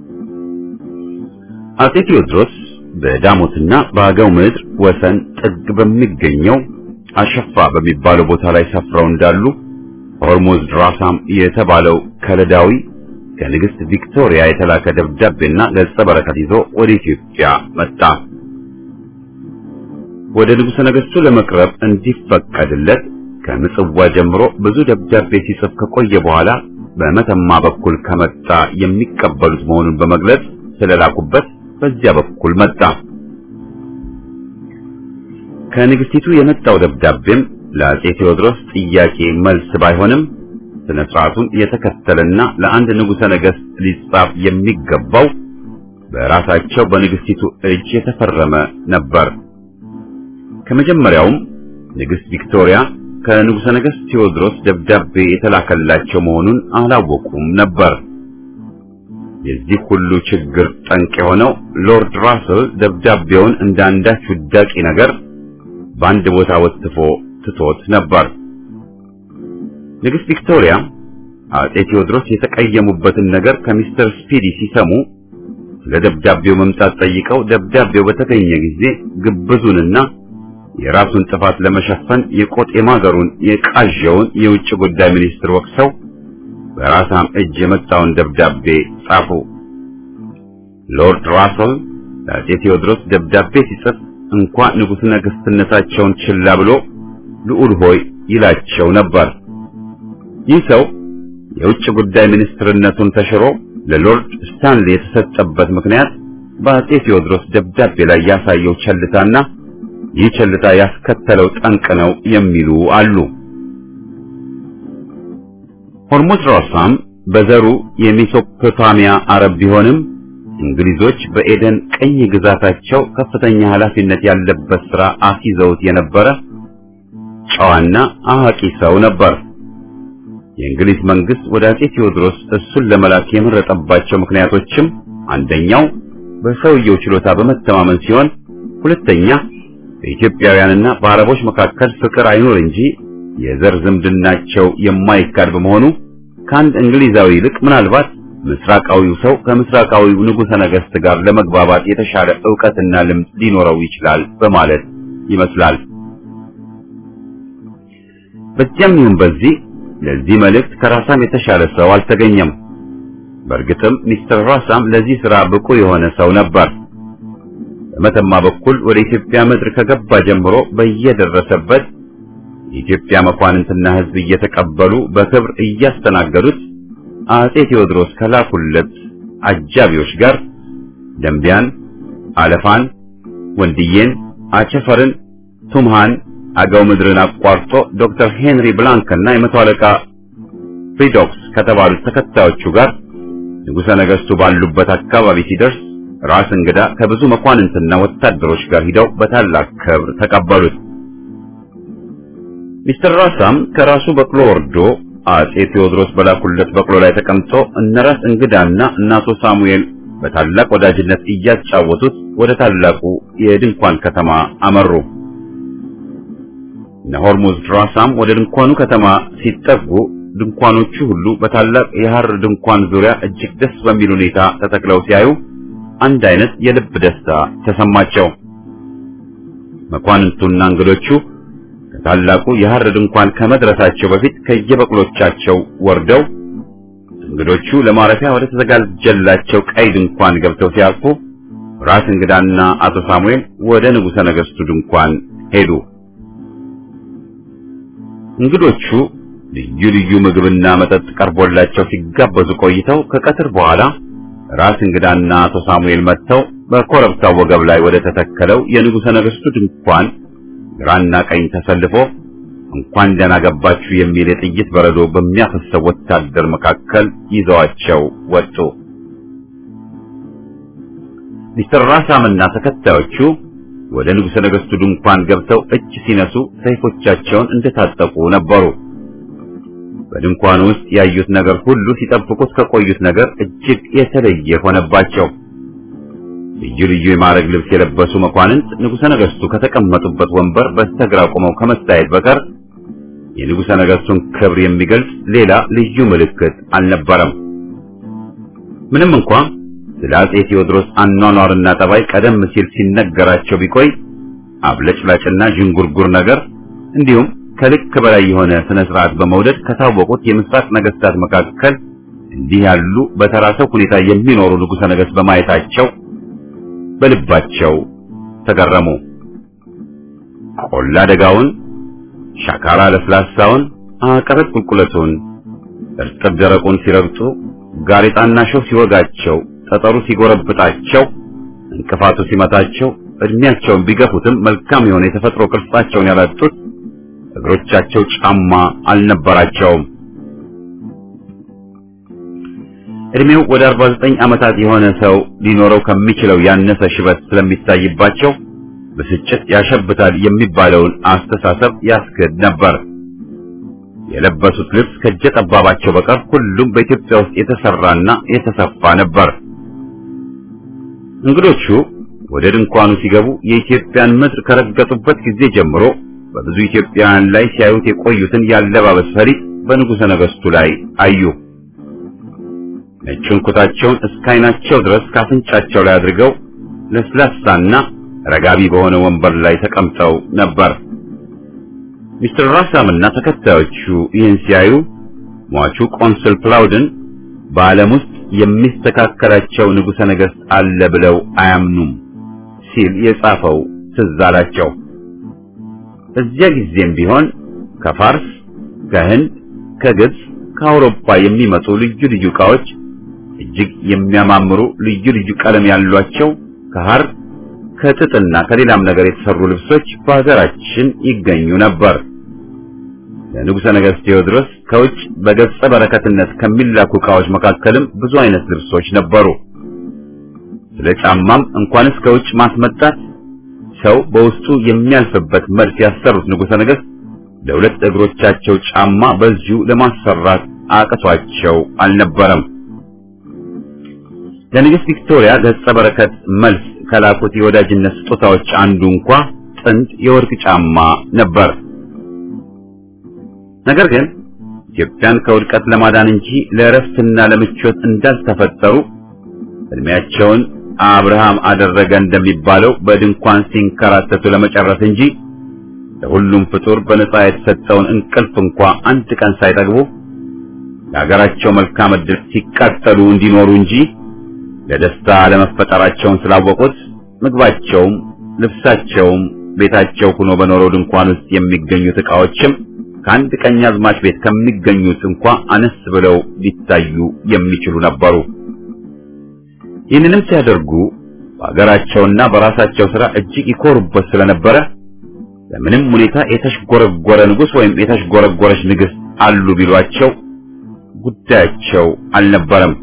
አጼ ቴዎድሮስ በዳሞትና በአገው ምድር ወሰን ጥግ በሚገኘው አሸፋ በሚባለው ቦታ ላይ ሰፍረው እንዳሉ ሆርሙዝ ራሳም የተባለው ከለዳዊ ከንግሥት ቪክቶሪያ የተላከ ደብዳቤና ገጸ በረከት ይዞ ወደ ኢትዮጵያ መጣ። ወደ ንጉሠ ነገሥቱ ለመቅረብ እንዲፈቀድለት ከምጽዋ ጀምሮ ብዙ ደብዳቤ ሲጽፍ ከቆየ በኋላ በመተማ በኩል ከመጣ የሚቀበሉት መሆኑን በመግለጽ ስለላኩበት በዚያ በኩል መጣ። ከንግስቲቱ የመጣው ደብዳቤም ለአጼ ቴዎድሮስ ጥያቄ መልስ ባይሆንም ስነ ስርዓቱን የተከተለና ለአንድ ንጉሠ ነገሥት ሊጻፍ የሚገባው በራሳቸው በንግስቲቱ እጅ የተፈረመ ነበር። ከመጀመሪያውም ንግሥት ቪክቶሪያ ከንጉሠ ነገሥት ቴዎድሮስ ደብዳቤ የተላከላቸው መሆኑን አላወቁም ነበር። የዚህ ሁሉ ችግር ጠንቅ የሆነው ሎርድ ራስል ደብዳቤውን እንደ አንዳች ውዳቂ ነገር በአንድ ቦታ ወጥፎ ትቶት ነበር። ንግሥት ቪክቶሪያ አጼ ቴዎድሮስ የተቀየሙበትን ነገር ከሚስተር ስፒዲ ሲሰሙ ስለ ደብዳቤው መምጣት ጠይቀው ደብዳቤው በተገኘ ጊዜ ግብዙንና የራሱን ጥፋት ለመሸፈን የቆጤማገሩን የቃዣውን የውጭ ጉዳይ ሚኒስትር ወቅሰው በራሳም እጅ የመጣውን ደብዳቤ ጻፉ። ሎርድ ራስል ለአጼ ቴዎድሮስ ደብዳቤ ሲጽፍ እንኳ ንጉሥ ነገሥትነታቸውን ችላ ብሎ ልዑል ሆይ ይላቸው ነበር። ይህ ሰው የውጭ ጉዳይ ሚኒስትርነቱን ተሽሮ ለሎርድ ስታንሊ የተሰጠበት ምክንያት በአጼ ቴዎድሮስ ደብዳቤ ላይ ያሳየው ቸልታና ይህ ቸልታ ያስከተለው ጠንቅ ነው የሚሉ አሉ። ሆርሙዝ ራሳም በዘሩ የሜሶፖታሚያ አረብ ቢሆንም እንግሊዞች በኤደን ቀኝ ግዛታቸው ከፍተኛ ኃላፊነት ያለበት ሥራ አስይዘውት የነበረ ጨዋና አዋቂ ሰው ነበር። የእንግሊዝ መንግስት ወደ አጼ ቴዎድሮስ እሱን ለመላክ የመረጠባቸው ምክንያቶችም አንደኛው በሰውየው ችሎታ በመተማመን ሲሆን፣ ሁለተኛ በኢትዮጵያውያንና በአረቦች መካከል ፍቅር አይኖር እንጂ የዘር ዝምድናቸው የማይካድ በመሆኑ ከአንድ እንግሊዛዊ ይልቅ ምናልባት ምስራቃዊው ሰው ከምስራቃዊው ንጉሠ ነገሥት ጋር ለመግባባት የተሻለ ዕውቀትና ልምድ ሊኖረው ይችላል በማለት ይመስላል። በዚያም ይሁን በዚህ ለዚህ መልእክት ከራሳም የተሻለ ሰው አልተገኘም። በእርግጥም ሚስተር ራሳም ለዚህ ሥራ ብቁ የሆነ ሰው ነበር። በመተማ በኩል ወደ ኢትዮጵያ ምድር ከገባ ጀምሮ በየደረሰበት የኢትዮጵያ መኳንንትና ሕዝብ እየተቀበሉ በክብር እያስተናገዱት አጼ ቴዎድሮስ ከላኩለት አጃቢዎች ጋር ደንቢያን፣ አለፋን፣ ወንድዬን፣ አቸፈርን፣ ቱምሃን አገው ምድርን አቋርጦ ዶክተር ሄንሪ ብላንክና የመቶ አለቃ ፍሪዶክስ ከተባሉት ተከታዮቹ ጋር ንጉሠ ነገሥቱ ባሉበት አካባቢ ሲደርስ ራስ እንግዳ ከብዙ መኳንንትና ወታደሮች ጋር ሂደው በታላቅ ክብር ተቀበሉት። ሚስተር ራሳም ከራሱ በቅሎ ወርዶ አጼ ቴዎድሮስ በላኩለት በቅሎ ላይ ተቀምጦ እነ ራስ እንግዳና እናቶ ሳሙኤል በታላቅ ወዳጅነት እያጫወቱት ወደ ታላቁ የድንኳን ከተማ አመሩ። ነሆርሙዝ ራሳም ወደ ድንኳኑ ከተማ ሲጠጉ ድንኳኖቹ ሁሉ በታላቅ የሐር ድንኳን ዙሪያ እጅግ ደስ በሚል ሁኔታ ተተክለው ሲያዩ አንድ አይነት የልብ ደስታ ተሰማቸው። መኳንንቱና እንግዶቹ ከታላቁ የሐር ድንኳን ከመድረሳቸው በፊት ከየበቅሎቻቸው ወርደው እንግዶቹ ለማረፊያ ወደ ተዘጋጀላቸው ቀይ ድንኳን ገብተው ሲያርፉ ራስ እንግዳና አቶ ሳሙኤል ወደ ንጉሠ ነገሥቱ ድንኳን ሄዱ። እንግዶቹ ልዩ ልዩ ምግብና መጠጥ ቀርቦላቸው ሲጋበዙ ቆይተው ከቀትር በኋላ ራስ እንግዳና አቶ ሳሙኤል መጥተው በኮረብታው ወገብ ላይ ወደ ተተከለው የንጉሠ ነገሥቱ ድንኳን ግራና ቀኝ ተሰልፎ እንኳን ደህና ገባችሁ የሚል የጥይት በረዶ በሚያፈሰው ወታደር መካከል ይዘዋቸው ወጡ። ሚስተር ራሳምና ተከታዮቹ ወደ ንጉሠ ነገሥቱ ድንኳን ገብተው እጅ ሲነሱ ሰይፎቻቸውን እንደታጠቁ ነበሩ። በድንኳኑ ውስጥ ያዩት ነገር ሁሉ ሲጠብቁት ከቆዩት ነገር እጅግ የተለየ ሆነባቸው። ልዩ ልዩ የማዕረግ ልብስ የለበሱ መኳንንት ንጉሠ ነገሥቱ ከተቀመጡበት ወንበር በስተግራ ቆመው ከመታየት በቀር የንጉሠ ነገሥቱን ክብር የሚገልጽ ሌላ ልዩ ምልክት አልነበረም። ምንም እንኳ ስለ አጼ ቴዎድሮስ አኗኗርና ጠባይ ቀደም ሲል ሲነገራቸው ቢቆይ አብለጭላጭና ዥንጉርጉር ነገር እንዲሁም ከልክ በላይ የሆነ ስነ ስርዓት በመውደድ ከታወቁት የምስራቅ ነገስታት መካከል እንዲህ ያሉ በተራ ሰው ሁኔታ የሚኖሩ ንጉሠ ነገሥት በማየታቸው በልባቸው ተገረሙ። ቆላ ደጋውን፣ ሻካራ ለስላሳውን፣ አቀበት ቁልቁለቱን፣ እርጥብ ደረቁን ሲረግጡ፣ ጋሬጣና ሾህ ሲወጋቸው፣ ጠጠሩ ሲጎረብጣቸው፣ እንቅፋቱ ሲመታቸው እድሜያቸውን ቢገፉትም መልካም የሆነ የተፈጥሮ ቅርጻቸውን ያላጡት እግሮቻቸው ጫማ አልነበራቸውም። እድሜው ወደ 49 ዓመታት የሆነ ሰው ሊኖረው ከሚችለው ያነሰ ሽበት ስለሚታይባቸው ብስጭት ያሸብታል የሚባለውን አስተሳሰብ ያስክድ ነበር። የለበሱት ልብስ ከእጀ ጠባባቸው በቀር ሁሉም በኢትዮጵያ ውስጥ የተሰራና የተሰፋ ነበር። እንግዶቹ ወደ ድንኳኑ ሲገቡ የኢትዮጵያን ምድር ከረገጡበት ጊዜ ጀምሮ በብዙ ኢትዮጵያውያን ላይ ሲያዩት የቆዩትን ያለባበስ ፈሊጥ በንጉሠ ነገሥቱ ላይ አዩ። ነጩን ኩታቸውን እስከ ዓይናቸው ድረስ ካፍንጫቸው ላይ አድርገው ለስላሳና ረጋቢ በሆነ ወንበር ላይ ተቀምጠው ነበር። ሚስተር ራሳምና ተከታዮቹ ይህን ሲያዩ ሟቹ ቆንስል ፕላውድን በዓለም ውስጥ የሚስተካከላቸው ንጉሠ ነገሥት አለ ብለው አያምኑም ሲል የጻፈው ትዝ አላቸው። እዚያ ጊዜም ቢሆን ከፋርስ፣ ከህንድ፣ ከግብፅ፣ ከአውሮፓ የሚመጡ ልዩ ልዩ ዕቃዎች እጅግ የሚያማምሩ ልዩ ልዩ ቀለም ያሏቸው ከሐር ከጥጥና ከሌላም ነገር የተሰሩ ልብሶች በሀገራችን ይገኙ ነበር። ለንጉሠ ነገሥት ቴዎድሮስ ከውጭ በገጸ በረከትነት ከሚላኩ ዕቃዎች መካከልም ብዙ አይነት ልብሶች ነበሩ። ስለ ጫማም እንኳንስ ከውጭ ማስመጣት ሰው በውስጡ የሚያልፍበት መልክ ያሰሩት ንጉሠ ነገሥት ለሁለት እግሮቻቸው ጫማ በዚሁ ለማሰራት አቅቷቸው አልነበረም። ለንግሥት ቪክቶሪያ ገጸ በረከት መልስ ከላኩት የወዳጅነት ስጦታዎች አንዱ እንኳ ጥንድ የወርቅ ጫማ ነበር። ነገር ግን ኢትዮጵያን ከውድቀት ለማዳን እንጂ ለእረፍትና ለምቾት እንዳልተፈጠሩ እድሜያቸውን አብርሃም አደረገ እንደሚባለው በድንኳን ሲንከራተቱ ለመጨረስ እንጂ ለሁሉም ፍጡር በነጻ የተሰጠውን እንቅልፍ እንኳ አንድ ቀን ሳይጠግቡ ለሀገራቸው መልካም ዕድል ሲቃጠሉ እንዲኖሩ እንጂ ለደስታ ለመፈጠራቸውን ስላወቁት ምግባቸውም ልብሳቸውም ቤታቸው ሆኖ በኖረው ድንኳን ውስጥ የሚገኙት ዕቃዎችም ከአንድ ቀኛዝማች ቤት ከሚገኙት እንኳ አነስ ብለው ሊታዩ የሚችሉ ነበሩ። ይህንንም ሲያደርጉ በሀገራቸውና በራሳቸው ሥራ እጅግ ይኮሩበት ስለነበረ በምንም ሁኔታ የተሽጎረጎረ ንጉሥ ወይም የተሽጎረጎረች ንግሥት አሉ ቢሏቸው ጉዳያቸው አልነበረም።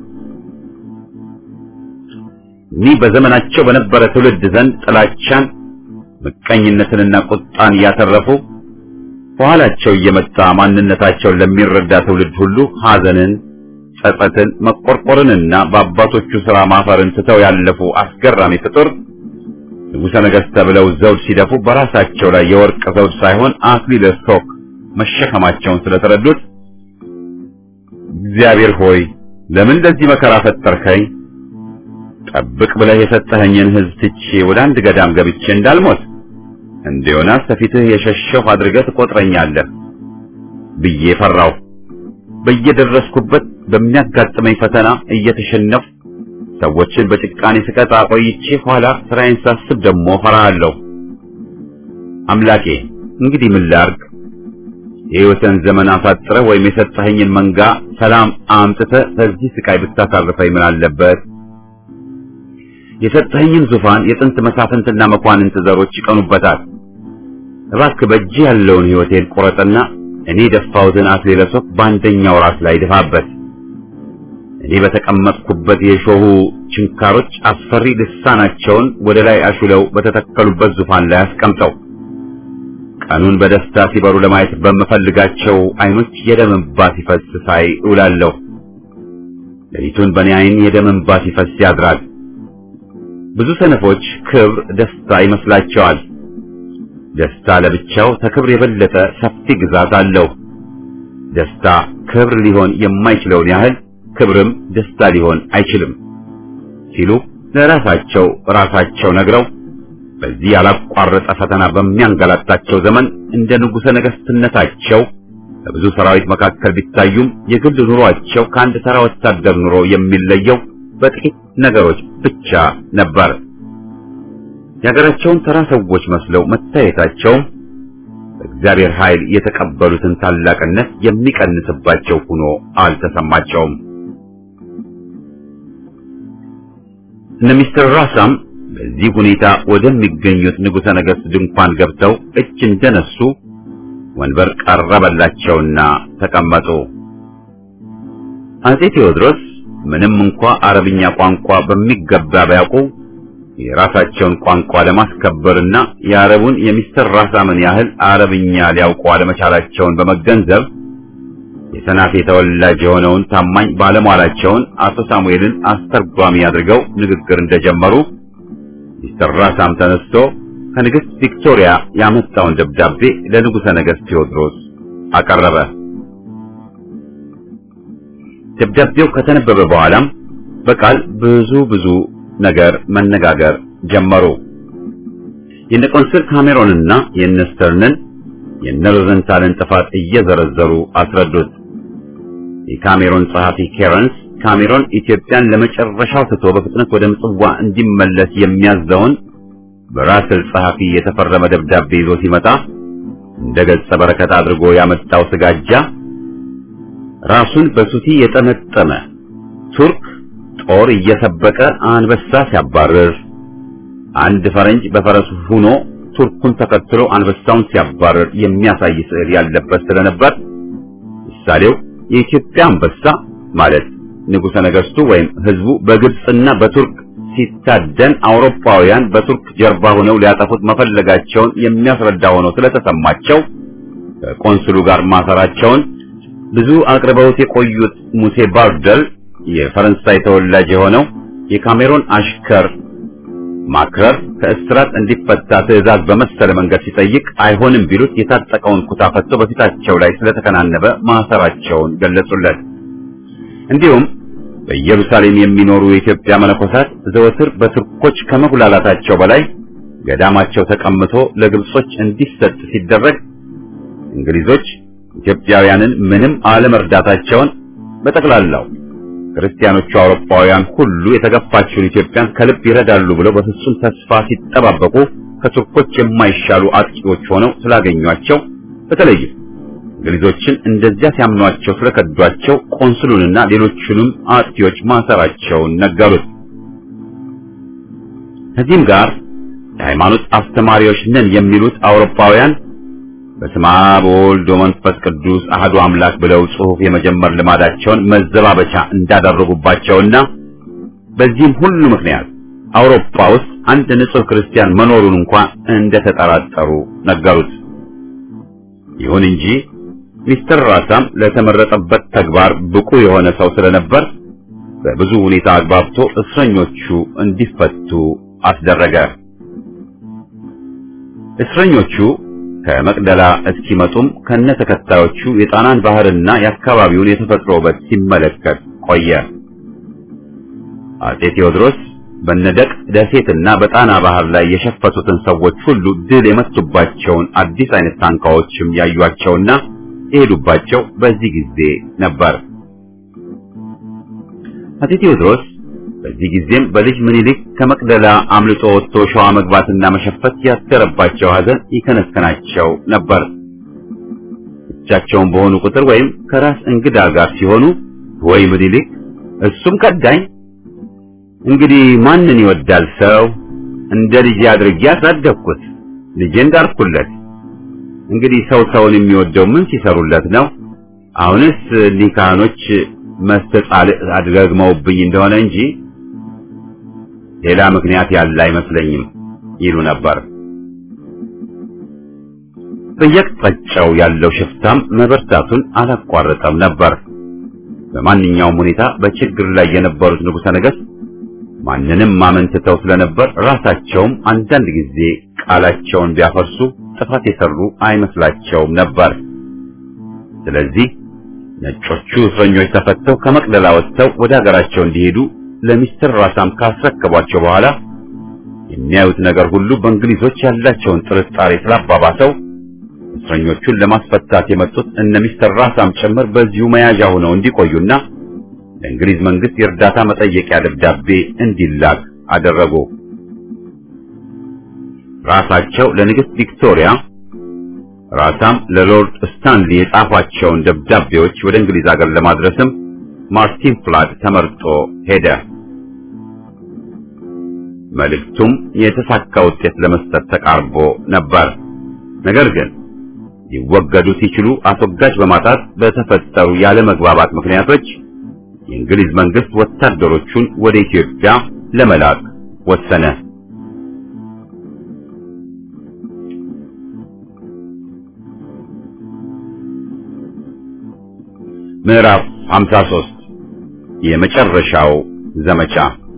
እኒህ በዘመናቸው በነበረ ትውልድ ዘንድ ጥላቻን፣ ምቀኝነትንና ቁጣን ያተረፉ በኋላቸው እየመጣ ማንነታቸውን ለሚረዳ ትውልድ ሁሉ ሐዘንን፣ ጸጸትን፣ መቆርቆርንና በአባቶቹ ሥራ ማፈርን ትተው ያለፉ አስገራሚ ፍጡር ንጉሠ ነገሥት ተብለው ዘውድ ሲደፉ በራሳቸው ላይ የወርቅ ዘውድ ሳይሆን አክሊለ ሦክ መሸከማቸውን ስለተረዱት እግዚአብሔር ሆይ ለምን ለዚህ መከራ ፈጠርከኝ? ጠብቅ ብለህ የሰጠኸኝን ሕዝብ ትቼ ወደ አንድ ገዳም ገብቼ እንዳልሞት እንደ ዮናስ ከፊትህ የሸሸሁ አድርገህ ትቆጥረኛለህ ብዬ ፈራሁ። በየደረስኩበት በሚያጋጥመኝ ፈተና እየተሸነፍኩ ሰዎችን በጭቃኔ ስቀጣ ቆይቼ ኋላ ስራዬን ሳስብ ደግሞ ፈራሃለሁ። አምላኬ እንግዲህ ምን ላድርግ? የሕይወትን ዘመን አሳጥረህ ወይም የሰጠኸኝን መንጋ ሰላም አምጥተህ ከዚህ ስቃይ ብታሳርፈኝ ምን አለበት? የሰጠኸኝን ዙፋን የጥንት መሳፍንትና መኳንንት ዘሮች ይቀኑበታል። እባክህ በእጅህ ያለውን ሕይወቴን ቁረጥና እኔ የደፋሁትን አክሊለ ሦክ በአንደኛው ራስ ላይ ድፋበት። እኔ በተቀመጥኩበት የሾሁ ችንካሮች አስፈሪ ልሳናቸውን ወደ ላይ አሹለው በተተከሉበት ዙፋን ላይ አስቀምጠው። ቀኑን በደስታ ሲበሩ ለማየት በምፈልጋቸው ዓይኖች የደም እንባ ሲፈስ ሳይ እውላለሁ። ሌሊቱን በእኔ ዓይን የደም እንባ ሲፈስ ያድራል። ብዙ ሰነፎች ክብር ደስታ ይመስላቸዋል። ደስታ ለብቻው ከክብር የበለጠ ሰፊ ግዛት አለው። ደስታ ክብር ሊሆን የማይችለውን ያህል ክብርም ደስታ ሊሆን አይችልም ሲሉ ለራሳቸው ራሳቸው ነግረው በዚህ ያላቋረጠ ፈተና በሚያንገላታቸው ዘመን እንደ ንጉሠ ነገሥትነታቸው በብዙ ሰራዊት መካከል ቢታዩም የግል ኑሯቸው ከአንድ ተራ ወታደር ኑሮ የሚለየው በጥቂት ነገሮች ብቻ ነበር። የሀገራቸውን ተራ ሰዎች መስለው መታየታቸውም በእግዚአብሔር ኃይል የተቀበሉትን ታላቅነት የሚቀንስባቸው ሆኖ አልተሰማቸውም። እነ ሚስተር ራሳም በዚህ ሁኔታ ወደሚገኙት ንጉሠ ነገሥት ድንኳን ገብተው እጅ እንደነሱ ወንበር ቀረበላቸውና ተቀመጡ። አጼ ቴዎድሮስ ምንም እንኳ አረብኛ ቋንቋ በሚገባ ቢያውቁ የራሳቸውን ቋንቋ ለማስከበርና የአረቡን የሚስተር ራሳምን ያህል አረብኛ ሊያውቁ አለመቻላቸውን በመገንዘብ የሰናፌ ተወላጅ የሆነውን ታማኝ ባለሟላቸውን አቶ ሳሙኤልን አስተርጓሚ አድርገው ንግግር እንደጀመሩ ሚስተር ራሳም ተነስቶ ከንግሥት ቪክቶሪያ ያመጣውን ደብዳቤ ለንጉሠ ነገሥት ቴዎድሮስ አቀረበ። ደብዳቤው ከተነበበ በኋላም በቃል ብዙ ብዙ ነገር መነጋገር ጀመሩ። የነ ቆንስል ካሜሮንና የነ ስተርንን የነ ሮዘንታልን ጥፋት እየዘረዘሩ አስረዱት። የካሜሮን ጸሐፊ ኬረንስ ካሜሮን ኢትዮጵያን ለመጨረሻው ትቶ በፍጥነት ወደ ምጽዋ እንዲመለስ የሚያዘውን በራስል ጸሐፊ የተፈረመ ደብዳቤ ይዞ ሲመጣ እንደ ገጸ በረከት አድርጎ ያመጣው ስጋጃ ራሱን በሱቲ የጠመጠመ ቱርክ ጦር እየሰበቀ አንበሳ ሲያባርር፣ አንድ ፈረንጅ በፈረሱ ሆኖ ቱርኩን ተከትሎ አንበሳውን ሲያባርር የሚያሳይ ስዕል ያለበት ስለነበር ምሳሌው የኢትዮጵያ አንበሳ ማለት ንጉሠ ነገሥቱ ወይም ሕዝቡ በግብፅና በቱርክ ሲታደን አውሮፓውያን በቱርክ ጀርባ ሆነው ሊያጠፉት መፈለጋቸውን የሚያስረዳ ሆኖ ስለተሰማቸው ከቆንስሉ ጋር ማሰራቸውን ብዙ አቅርበውት የቆዩት ሙሴ ባርደል የፈረንሳይ ተወላጅ የሆነው የካሜሮን አሽከር ማክረር ከእስራት እንዲፈታ ትዕዛዝ በመሰለ መንገድ ሲጠይቅ አይሆንም ቢሉት የታጠቀውን ኩታ ፈቶ በፊታቸው ላይ ስለተከናነበ ማሰራቸውን ገለጹለት። እንዲሁም በኢየሩሳሌም የሚኖሩ የኢትዮጵያ መነኮሳት ዘወትር በቱርኮች ከመጉላላታቸው በላይ ገዳማቸው ተቀምቶ ለግብጾች እንዲሰጥ ሲደረግ እንግሊዞች ኢትዮጵያውያንን ምንም አለመርዳታቸውን በጠቅላላው ክርስቲያኖቹ አውሮፓውያን ሁሉ የተገፋችውን ኢትዮጵያን ከልብ ይረዳሉ ብለው በፍጹም ተስፋ ሲጠባበቁ ከቱርኮች የማይሻሉ አጥቂዎች ሆነው ስላገኟቸው በተለይም እንግሊዞችን እንደዚያ ሲያምኗቸው ስለከዷቸው ቆንስሉንና ሌሎቹንም አጥቂዎች ማሰራቸውን ነገሩት። ከዚህም ጋር የሃይማኖት አስተማሪዎች ነን የሚሉት አውሮፓውያን በስመ አብ ወወልድ ወመንፈስ ቅዱስ አህዱ አምላክ ብለው ጽሑፍ የመጀመር ልማዳቸውን መዘባበቻ እንዳደረጉባቸውና በዚህም ሁሉ ምክንያት አውሮፓ ውስጥ አንድ ንጹሕ ክርስቲያን መኖሩን እንኳን እንደተጠራጠሩ ነገሩት። ይሁን እንጂ ሚስተር ራሳም ለተመረጠበት ተግባር ብቁ የሆነ ሰው ስለነበር በብዙ ሁኔታ አግባብቶ እስረኞቹ እንዲፈቱ አስደረገ። እስረኞቹ ከመቅደላ እስኪመጡም ከነ ተከታዮቹ የጣናን ባህርና የአካባቢውን የተፈጥሮ ውበት ሲመለከት ቆየ። አጼ ቴዎድሮስ በነደቅ ደሴትና በጣና ባህር ላይ የሸፈቱትን ሰዎች ሁሉ ድል የመቱባቸውን አዲስ አይነት ታንካዎችም ያዩአቸውና የሄዱባቸው በዚህ ጊዜ ነበር። አጼ ቴዎድሮስ በዚህ ጊዜም በልጅ ምኒልክ ከመቅደላ አምልጦ ወጥቶ ሸዋ መግባትና መሸፈት ያደረባቸው ሐዘን ይከነከናቸው ነበር። ብቻቸውን በሆኑ ቁጥር ወይም ከራስ እንግዳ ጋር ሲሆኑ ወይ ምኒልክ እሱም ከዳኝ፣ እንግዲህ ማንን ይወዳል ሰው? እንደ ልጅ አድርጌ አሳደግኩት፣ ልጄን ዳርኩለት። እንግዲህ ሰው ሰውን የሚወደው ምን ሲሰሩለት ነው? አሁንስ እኒህ ካህኖች መስተጻል አድገግመውብኝ እንደሆነ እንጂ ሌላ ምክንያት ያለ አይመስለኝም ይሉ ነበር። በየቅጣጫው ያለው ሽፍታም መበርታቱን አላቋረጠም ነበር። በማንኛውም ሁኔታ በችግር ላይ የነበሩት ንጉሠ ነገሥት ማንንም ማመንትተው ስለነበር ራሳቸውም አንዳንድ ጊዜ ቃላቸውን ቢያፈርሱ ጥፋት የሰሩ አይመስላቸውም ነበር። ስለዚህ ነጮቹ እስረኞች ተፈተው ከመቅደላ ወጥተው ወደ ሀገራቸው እንዲሄዱ ለሚስተር ራሳም ካስረከቧቸው በኋላ የሚያዩት ነገር ሁሉ በእንግሊዞች ያላቸውን ጥርጣሬ ስላባባሰው እስረኞቹን ለማስፈታት የመጡት እነ ሚስተር ራሳም ጭምር በዚሁ መያዣ ሆነው እንዲቆዩና ለእንግሊዝ መንግስት የእርዳታ መጠየቂያ ደብዳቤ እንዲላክ አደረጉ። ራሳቸው ለንግሥት ቪክቶሪያ ራሳም ለሎርድ ስታንሊ የጻፏቸውን ደብዳቤዎች ወደ እንግሊዝ ሀገር ለማድረስም ማርቲን ፍላድ ተመርጦ ሄደ። መልእክቱም የተሳካ ውጤት ለመስጠት ተቃርቦ ነበር። ነገር ግን ሊወገዱ ሲችሉ አስወጋጅ በማጣት በተፈጠሩ ያለመግባባት ምክንያቶች የእንግሊዝ መንግስት ወታደሮቹን ወደ ኢትዮጵያ ለመላክ ወሰነ። ምዕራፍ 53 የመጨረሻው ዘመቻ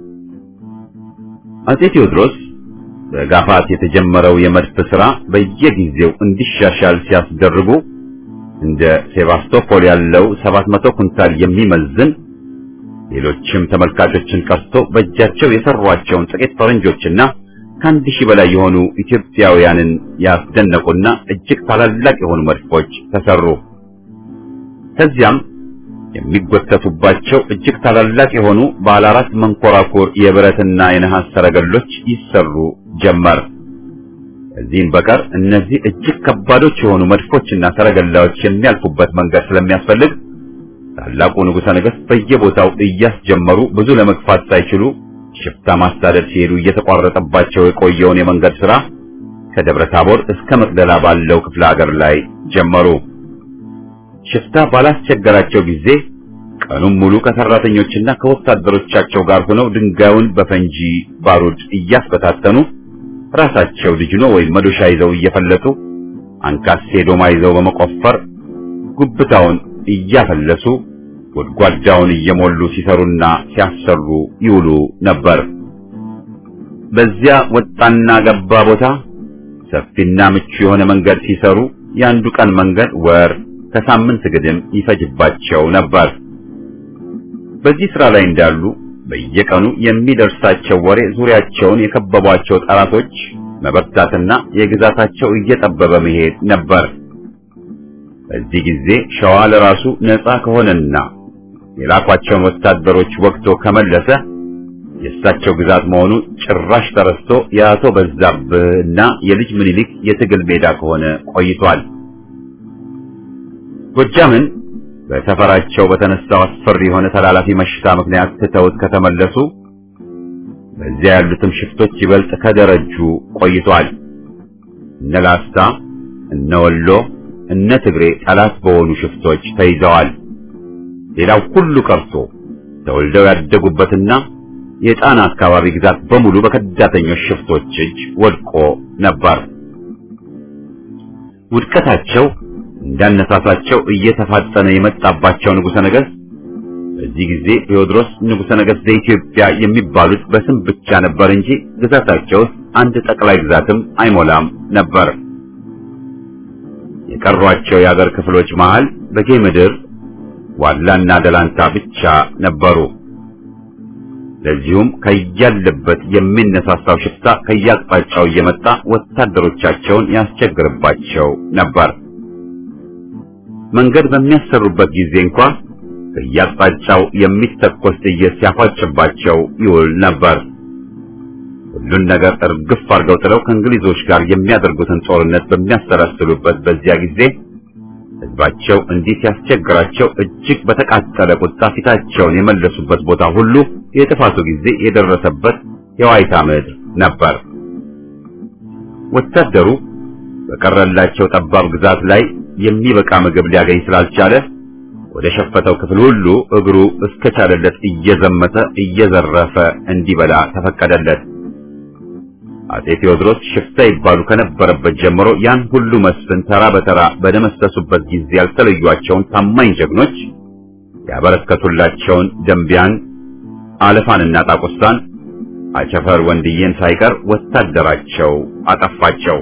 አጼ ቴዎድሮስ በጋፋት የተጀመረው የመድፍ ሥራ በየጊዜው እንዲሻሻል ሲያስደርጉ እንደ ሴባስቶፖል ያለው 700 ኩንታል የሚመዝን ሌሎችም ተመልካቾችን ቀርቶ በእጃቸው የሰሯቸውን ጥቂት ፈረንጆችና ከአንድ ሺህ በላይ የሆኑ ኢትዮጵያውያንን ያስደነቁና እጅግ ታላላቅ የሆኑ መድፎች ተሰሩ። ከዚያም የሚጎተቱባቸው እጅግ ታላላቅ የሆኑ ባለ አራት መንኮራኩር የብረትና የነሐስ ሰረገሎች ይሰሩ ጀመር። ከዚህም በቀር እነዚህ እጅግ ከባዶች የሆኑ መድፎችና ሰረገላዎች የሚያልፉበት መንገድ ስለሚያስፈልግ ታላቁ ንጉሠ ነገሥት በየቦታው እያስጀመሩ ብዙ ለመግፋት ሳይችሉ ሽፍታ ማሳደድ ሲሄዱ እየተቋረጠባቸው የቆየውን የመንገድ ሥራ ከደብረ ታቦር እስከ መቅደላ ባለው ክፍለ ሀገር ላይ ጀመሩ። ሽፍታ ባላስቸገራቸው ጊዜ ቀኑን ሙሉ ከሰራተኞችና ከወታደሮቻቸው ጋር ሆነው ድንጋዩን በፈንጂ ባሩድ እያስበታተኑ ራሳቸው ድጅኖ ወይም መዶሻ ይዘው እየፈለጡ አንካሴ ዶማ ይዘው በመቆፈር ጉብታውን እያፈለሱ ጎድጓዳውን እየሞሉ ሲሰሩና ሲያሰሩ ይውሉ ነበር። በዚያ ወጣና ገባ ቦታ ሰፊና ምቹ የሆነ መንገድ ሲሰሩ የአንዱ ቀን መንገድ ወር ከሳምንት ግድም ይፈጅባቸው ነበር። በዚህ ስራ ላይ እንዳሉ በየቀኑ የሚደርሳቸው ወሬ ዙሪያቸውን የከበቧቸው ጠላቶች መበርታትና የግዛታቸው እየጠበበ መሄድ ነበር። በዚህ ጊዜ ሸዋ ለራሱ ነፃ ከሆነና የላኳቸውን ወታደሮች ወቅቶ ከመለሰ የእሳቸው ግዛት መሆኑ ጭራሽ ተረስቶ የአቶ በዛብህና የልጅ ምኒልክ የትግል ሜዳ ከሆነ ቆይቷል። ጎጃምን በሰፈራቸው በተነሳው አስፈሪ የሆነ ተላላፊ መሽታ ምክንያት ትተውት ከተመለሱ በዚያ ያሉትም ሽፍቶች ይበልጥ ከደረጁ ቆይቷል። እነ ላስታ፣ እነ ወሎ፣ እነ ትግሬ ጠላት በሆኑ ሽፍቶች ተይዘዋል። ሌላው ሁሉ ቀርቶ ተወልደው ያደጉበትና የጣና አካባቢ ግዛት በሙሉ በከዳተኞች ሽፍቶች እጅ ወድቆ ነበር። ውድቀታቸው እንዳነሳሳቸው እየተፋጠነ የመጣባቸው ንጉሠ ነገሥት በዚህ ጊዜ ቴዎድሮስ ንጉሠ ነገሥት ዘኢትዮጵያ የሚባሉት በስም ብቻ ነበር እንጂ ግዛታቸው ውስጥ አንድ ጠቅላይ ግዛትም አይሞላም ነበር። የቀሯቸው የአገር ክፍሎች መሃል በጌ ምድር ዋላና ደላንታ ብቻ ነበሩ። ለዚሁም ከያለበት የሚነሳሳው ሽፍታ ከያቅጣጫው እየመጣ ወታደሮቻቸውን ያስቸግርባቸው ነበር። መንገድ በሚያሰሩበት ጊዜ እንኳ ከያቅጣጫው የሚተኮስ ጥይት ሲያፏጭባቸው ይውል ነበር። ሁሉን ነገር እርግፍ አድርገው ጥለው ከእንግሊዞች ጋር የሚያደርጉትን ጦርነት በሚያሰላስሉበት በዚያ ጊዜ ሕዝባቸው እንዲህ ሲያስቸግራቸው እጅግ በተቃጠለ ቁጣ ፊታቸውን የመለሱበት ቦታ ሁሉ የጥፋቱ ጊዜ የደረሰበት የዋይታ ምድር ነበር። ወታደሩ በቀረላቸው ጠባብ ግዛት ላይ የሚበቃ ምግብ ሊያገኝ ስላልቻለ ወደ ሸፈተው ክፍል ሁሉ እግሩ እስከቻለለት እየዘመተ እየዘረፈ እንዲበላ ተፈቀደለት። አጼ ቴዎድሮስ ሽፍታ ይባሉ ከነበረበት ጀምሮ ያን ሁሉ መስፍን ተራ በተራ በደመሰሱበት ጊዜ ያልተለዩአቸውን ታማኝ ጀግኖች ያበረከቱላቸውን ደንቢያን፣ አለፋንና ጣቁሳን አቸፈር ወንድዬን ሳይቀር ወታደራቸው አጠፋቸው።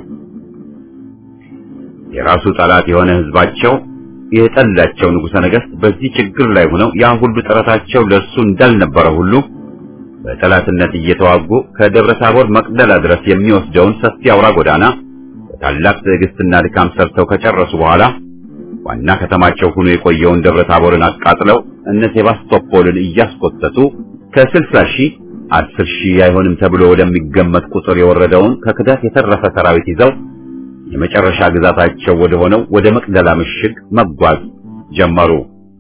የራሱ ጠላት የሆነ ሕዝባቸው የጠላቸው ንጉሠ ነገሥት በዚህ ችግር ላይ ሆነው ያ ሁሉ ጥረታቸው ለእርሱ እንዳልነበረ ሁሉ በጠላትነት እየተዋጉ ከደብረ ታቦር መቅደላ ድረስ የሚወስደውን ሰፊ አውራ ጎዳና በታላቅ ትዕግስትና ድካም ሰርተው ከጨረሱ በኋላ ዋና ከተማቸው ሆኖ የቆየውን ደብረ ታቦርን አቃጥለው እነ ሴባስቶፖልን እያስቆጠጡ ከስልሳ ሺህ አስር ሺህ አይሆንም ተብሎ ወደሚገመት ቁጥር የወረደውን ከክዳት የተረፈ ሰራዊት ይዘው የመጨረሻ ግዛታቸው ወደ ሆነው ወደ መቅደላ ምሽግ መጓዝ ጀመሩ።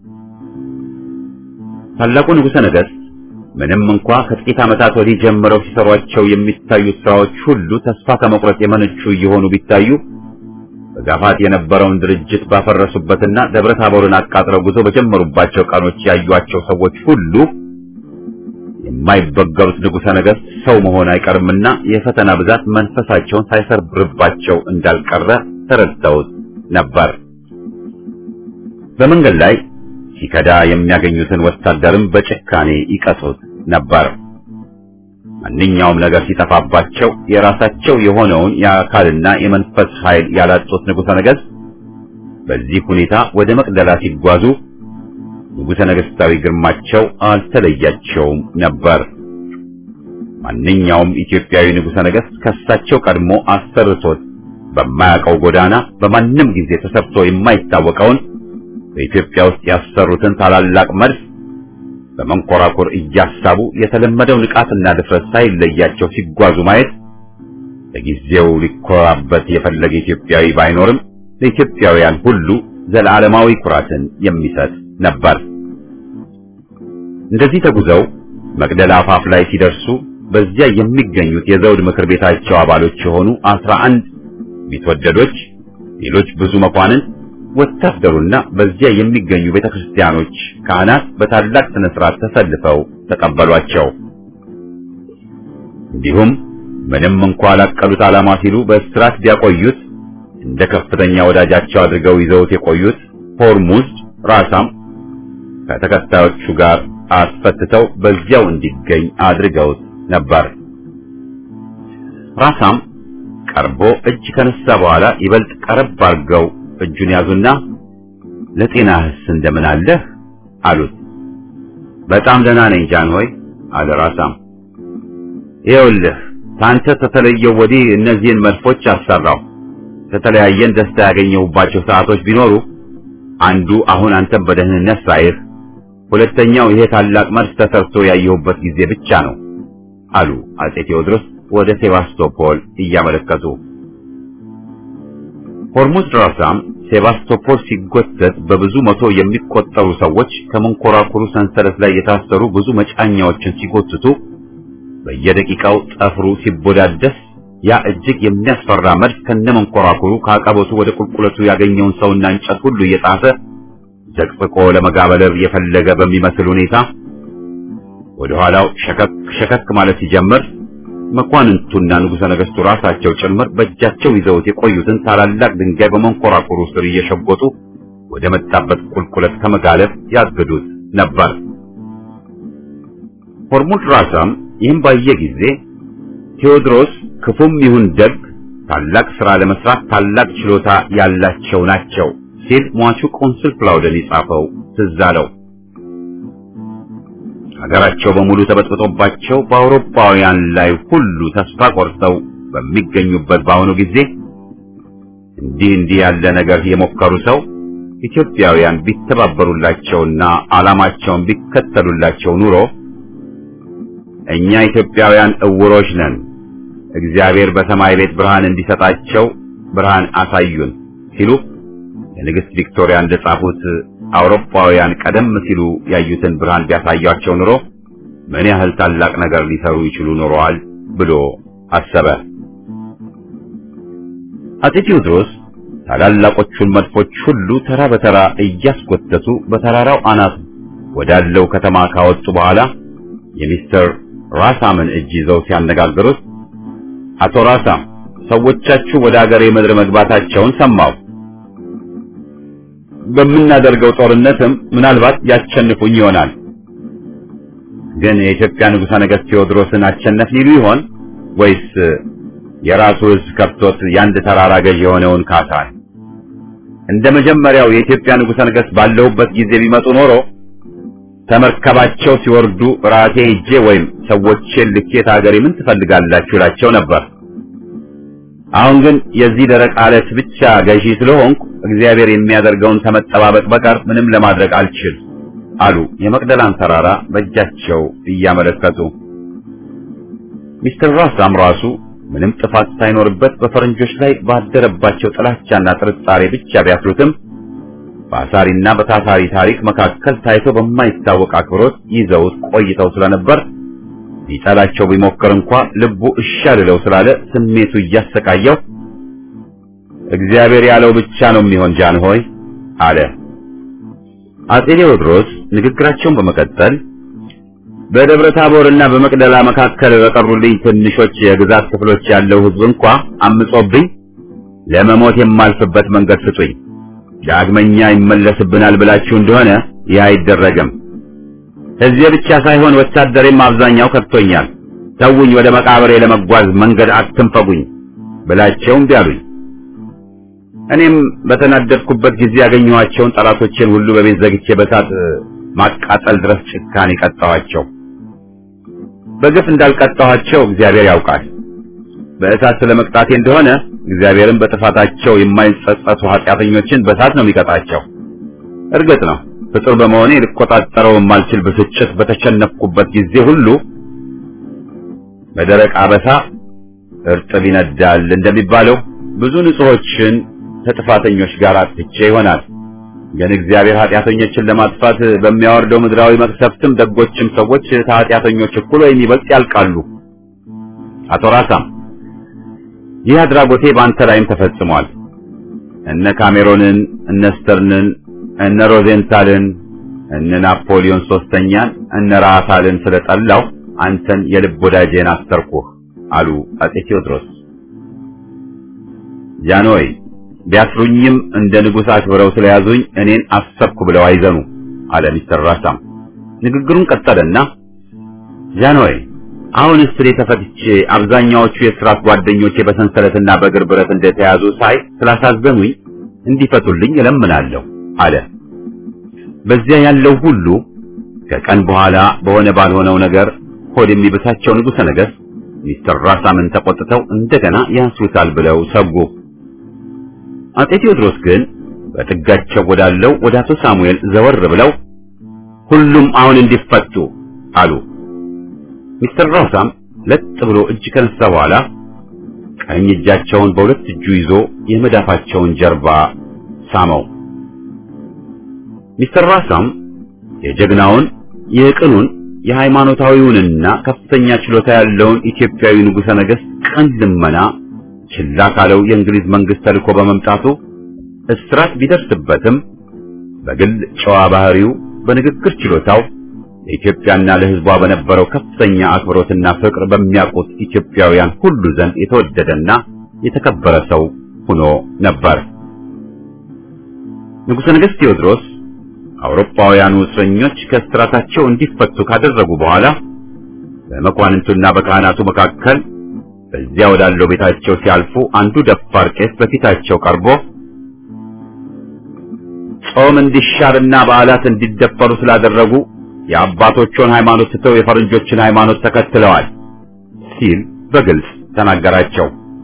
ታላቁ ንጉሠ ነገሥት ምንም እንኳ ከጥቂት ዓመታት ወዲህ ጀምረው ሲሰሯቸው የሚታዩት ስራዎች ሁሉ ተስፋ ከመቁረጥ የመነጩ እየሆኑ ቢታዩ በጋፋት የነበረውን ድርጅት ባፈረሱበትና ደብረ ታቦርን አቃጥለው ጉዞ በጀመሩባቸው ቀኖች ያዩአቸው ሰዎች ሁሉ የማይበገሩት ንጉሠ ነገሥት ሰው መሆን አይቀርምና የፈተና ብዛት መንፈሳቸውን ሳይሰርብርባቸው እንዳልቀረ ተረድተውት ነበር። በመንገድ ላይ ሲከዳ የሚያገኙትን ወታደርም በጭካኔ ይቀጡት ነበር። ማንኛውም ነገር ሲጠፋባቸው የራሳቸው የሆነውን የአካልና የመንፈስ ኃይል ያላጡት ንጉሠ ነገሥት በዚህ ሁኔታ ወደ መቅደላ ሲጓዙ ንጉሠ ነገሥታዊ ግርማቸው አልተለያቸውም ነበር። ማንኛውም ኢትዮጵያዊ ንጉሠ ነገሥት ከሳቸው ቀድሞ አሰርቶት በማያውቀው ጎዳና በማንም ጊዜ ተሰርቶ የማይታወቀውን በኢትዮጵያ ውስጥ ያሰሩትን ታላላቅ መድፍ በመንኮራኩር እያሳቡ የተለመደው ንቃትና ድፍረት ሳይለያቸው ሲጓዙ ማየት ለጊዜው ሊኮራበት የፈለገ ኢትዮጵያዊ ባይኖርም ለኢትዮጵያውያን ሁሉ ዘላለማዊ ኩራትን የሚሰጥ ነበር። እንደዚህ ተጉዘው መቅደላ አፋፍ ላይ ሲደርሱ በዚያ የሚገኙት የዘውድ ምክር ቤታቸው አባሎች የሆኑ አስራ አንድ ቢትወደዶች፣ ሌሎች ብዙ መኳንን ወታደሩና በዚያ የሚገኙ ቤተክርስቲያኖች ካህናት በታላቅ ስነ ስርዓት ተሰልፈው ተቀበሏቸው። እንዲሁም ምንም እንኳ ላቀሉት ዓላማ ሲሉ በእስራት ቢያቆዩት እንደ ከፍተኛ ወዳጃቸው አድርገው ይዘውት የቆዩት ሆርሙዝ ራሳም ከተከታዮቹ ጋር አስፈትተው በዚያው እንዲገኝ አድርገውት ነበር። ራሳም ቀርቦ እጅ ከነሳ በኋላ ይበልጥ ቀረብ አድርገው እጁን ያዙና ለጤናህስ እንደምን አለህ አሉት። በጣም ደህና ነኝ ጃን ሆይ አለ ራሳም። ይኸውልህ ታንተ ተተለየው ወዲህ እነዚህን መድፎች አሰራው። ከተለያየን ደስታ ያገኘሁባቸው ሰዓቶች ቢኖሩ አንዱ አሁን አንተን በደህንነት ሳይህ፣ ሁለተኛው ይሄ ታላቅ መድፍ ተሰርቶ ያየሁበት ጊዜ ብቻ ነው አሉ አጼ ቴዎድሮስ ወደ ሴባስቶፖል እያመለከቱ። ሆርሙዝ ራሳም ሴባስቶፖል ሲጎተት በብዙ መቶ የሚቆጠሩ ሰዎች ከመንኮራኩሩ ሰንሰለት ላይ የታሰሩ ብዙ መጫኛዎችን ሲጎትቱ በየደቂቃው ጠፍሩ ሲቦዳደስ ያ እጅግ የሚያስፈራ መድፍ ከነመንኮራኩሩ ከአቀበቱ ወደ ቁልቁለቱ ያገኘውን ሰውና እንጨት ሁሉ እየጣሰ ዘቅዝቆ ለመጋበለር የፈለገ በሚመስል ሁኔታ ወደ ኋላው ሸከክ ሸከክ ማለት ሲጀምር መኳንንቱና ንጉሠ ነገሥቱ ራሳቸው ጭምር በእጃቸው ይዘውት የቆዩትን ታላላቅ ድንጋይ በመንኮራኩሩ ስር እየሸጎጡ ወደ መጣበት ቁልቁለት ከመጋለብ ያግዱት ነበር። ሆርሙዝ ራሳም ይህም ባየ ጊዜ ቴዎድሮስ ክፉም ይሁን ደግ ታላቅ ሥራ ለመስራት ታላቅ ችሎታ ያላቸው ናቸው ሲል ሟቹ ቆንስል ፕላውደን የጻፈው ትዝ አለው። ሀገራቸው በሙሉ ተበጥብጦባቸው በአውሮፓውያን ላይ ሁሉ ተስፋ ቆርጠው በሚገኙበት በአሁኑ ጊዜ እንዲህ እንዲህ ያለ ነገር የሞከሩ ሰው ኢትዮጵያውያን ቢተባበሩላቸውና ዓላማቸውን ቢከተሉላቸው ኑሮ እኛ ኢትዮጵያውያን እውሮች ነን፣ እግዚአብሔር በሰማይ ቤት ብርሃን እንዲሰጣቸው ብርሃን አሳዩን ሲሉ የንግሥት ቪክቶሪያ እንደጻፉት አውሮፓውያን ቀደም ሲሉ ያዩትን ብርሃን ቢያሳያቸው ኑሮ ምን ያህል ታላቅ ነገር ሊሰሩ ይችሉ ኖረዋል ብሎ አሰበ። አጼ ቴዎድሮስ ታላላቆቹን መድፎች ሁሉ ተራ በተራ እያስጎተቱ በተራራው አናት ወዳለው ከተማ ካወጡ በኋላ የሚስተር ራሳምን እጅ ይዘው ሲያነጋግሩት አቶ ራሳም ሰዎቻችሁ ወደ አገሬ ምድር መግባታቸውን ሰማሁ። በምናደርገው ጦርነትም ምናልባት ያሸንፉኝ ይሆናል። ግን የኢትዮጵያ ንጉሠ ነገሥት ቴዎድሮስን አሸነፍ ሊሉ ይሆን ወይስ የራሱ ሕዝብ ከብቶት የአንድ ተራራ ገዥ የሆነውን ካሳን? እንደ መጀመሪያው የኢትዮጵያ ንጉሠ ነገሥት ባለሁበት ጊዜ ቢመጡ ኖሮ ተመርከባቸው ሲወርዱ ራሴ ሄጄ ወይም ሰዎቼን ልኬት አገሬ ምን ትፈልጋላችሁ እላቸው ነበር። አሁን ግን የዚህ ደረቅ አለት ብቻ ገዢ ስለሆንኩ እግዚአብሔር የሚያደርገውን ከመጠባበቅ በቀር ምንም ለማድረግ አልችል አሉ የመቅደላን ተራራ በእጃቸው እያመለከቱ። ሚስተር ራሳም ራሱ ምንም ጥፋት ሳይኖርበት በፈረንጆች ላይ ባደረባቸው ጥላቻና ጥርጣሬ ብቻ ቢያስሩትም በአሳሪና በታሳሪ ታሪክ መካከል ታይቶ በማይታወቅ አክብሮት ይዘውት ቆይተው ስለነበር ሊጠላቸው ቢሞክር እንኳ ልቡ እሺ አልለው ስላለ ስሜቱ እያሰቃየው እግዚአብሔር ያለው ብቻ ነው የሚሆን ጃንሆይ አለ። አጼ ቴዎድሮስ ንግግራቸውን በመቀጠል በደብረ ታቦርና በመቅደላ መካከል በቀሩልኝ ትንሾች የግዛት ክፍሎች ያለው ሕዝብ እንኳ አምጾብኝ ለመሞት የማልፍበት መንገድ ስጡኝ። ዳግመኛ ይመለስብናል ብላችሁ እንደሆነ ይህ አይደረግም። ሕዝቤ ብቻ ሳይሆን ወታደሬም አብዛኛው ከድቶኛል። ተውኝ፣ ወደ መቃብሬ ለመጓዝ መንገድ አትንፈጉኝ ብላቸው እምቢ አሉኝ። እኔም በተናደድኩበት ጊዜ ያገኘኋቸውን ጠላቶቼን ሁሉ በቤት ዘግቼ በሳት ማቃጠል ድረስ ጭካኔ ቀጣኋቸው። በግፍ እንዳልቀጣኋቸው እግዚአብሔር ያውቃል። በእሳት ስለመቅጣቴ እንደሆነ እግዚአብሔርን በጥፋታቸው የማይጸጸቱ ኃጢአተኞችን በእሳት ነው የሚቀጣቸው። እርግጥ ነው ፍጡር በመሆኔ ልቆጣጠረው የማልችል ብስጭት በተሸነፍኩበት ጊዜ ሁሉ በደረቅ አበሳ እርጥብ ይነዳል እንደሚባለው ብዙ ንጹሖችን ከጥፋተኞች ጋር አጥፍቼ ይሆናል። ግን እግዚአብሔር ኃጢአተኞችን ለማጥፋት በሚያወርደው ምድራዊ መቅሰፍትም ደጎችም ሰዎች ከኃጢአተኞች እኩል ወይም ይበልጥ ያልቃሉ። አቶ ራሳም ይህ አድራጎቴ በአንተ ላይም ተፈጽሟል። እነ ካሜሮንን፣ እነ ስተርንን፣ እነ ሮዜንታልን፣ እነ ናፖሊዮን ሶስተኛን፣ እነ ራሳልን ስለጠላው አንተን የልብ ወዳጄን አሰርኩህ አሉ አጼ ቴዎድሮስ። ጃንሆይ ቢያስሩኝም እንደ ንጉሥ አክብረው ስለያዙኝ እኔን አሰብኩ ብለው አይዘኑ አለ ሚስተር ራሳም። ንግግሩን ቀጠለና ጃንሆይ አሁንስ እኔ ተፈትቼ አብዛኛዎቹ የስራት ጓደኞቼ በሰንሰለትና በእግር ብረት እንደተያዙ ሳይ ስላሳዘኑኝ እንዲፈቱልኝ እለምናለሁ አለ። በዚያ ያለው ሁሉ ከቀን በኋላ በሆነ ባልሆነው ነገር ሆድ የሚብሳቸው ንጉሠ ነገሥት ሚስተር ራሳምን ተቆጥተው እንደገና ያንሱታል ብለው ሰጉ። አጤ ቴዎድሮስ ግን በጥጋቸው ወዳለው ወደ አቶ ሳሙኤል ዘወር ብለው ሁሉም አሁን እንዲፈቱ አሉ። ሚስተር ራሳም ለጥ ብሎ እጅ ከነሳ በኋላ ቀኝ እጃቸውን በሁለት እጁ ይዞ የመዳፋቸውን ጀርባ ሳመው። ሚስተር ራሳም የጀግናውን የቅኑን የሃይማኖታዊውንና ከፍተኛ ችሎታ ያለውን ኢትዮጵያዊ ንጉሠ ነገሥት ቅን ልመና ችላ ካለው የእንግሊዝ መንግስት ተልኮ በመምጣቱ እስራት ቢደርስበትም በግል ጨዋ ባህሪው፣ በንግግር ችሎታው ለኢትዮጵያና ለሕዝቧ በነበረው ከፍተኛ አክብሮትና ፍቅር በሚያውቁት ኢትዮጵያውያን ሁሉ ዘንድ የተወደደና የተከበረ ሰው ሆኖ ነበር። ንጉሠ ነገሥት ቴዎድሮስ አውሮፓውያኑ እስረኞች ከእስራታቸው እንዲፈቱ ካደረጉ በኋላ በመኳንንቱና በካህናቱ መካከል በዚያ ወዳለው ቤታቸው ሲያልፉ አንዱ ደፋር ቄስ በፊታቸው ቀርቦ ጾም እንዲሻርና በዓላት እንዲደፈሩ ስላደረጉ የአባቶቹን ሃይማኖት ትተው የፈረንጆችን ሃይማኖት ተከትለዋል ሲል በግልጽ ተናገራቸው።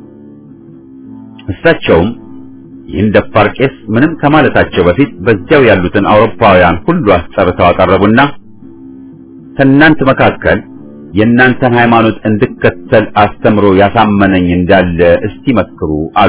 እሳቸውም ይህን ደፋር ቄስ ምንም ከማለታቸው በፊት በዚያው ያሉትን አውሮፓውያን ሁሉ አስጠርተው አቀረቡና ከእናንተ መካከል የእናንተን ሃይማኖት እንድከተል አስተምሮ ያሳመነኝ እንዳለ እስቲ መስክሩ አሉ።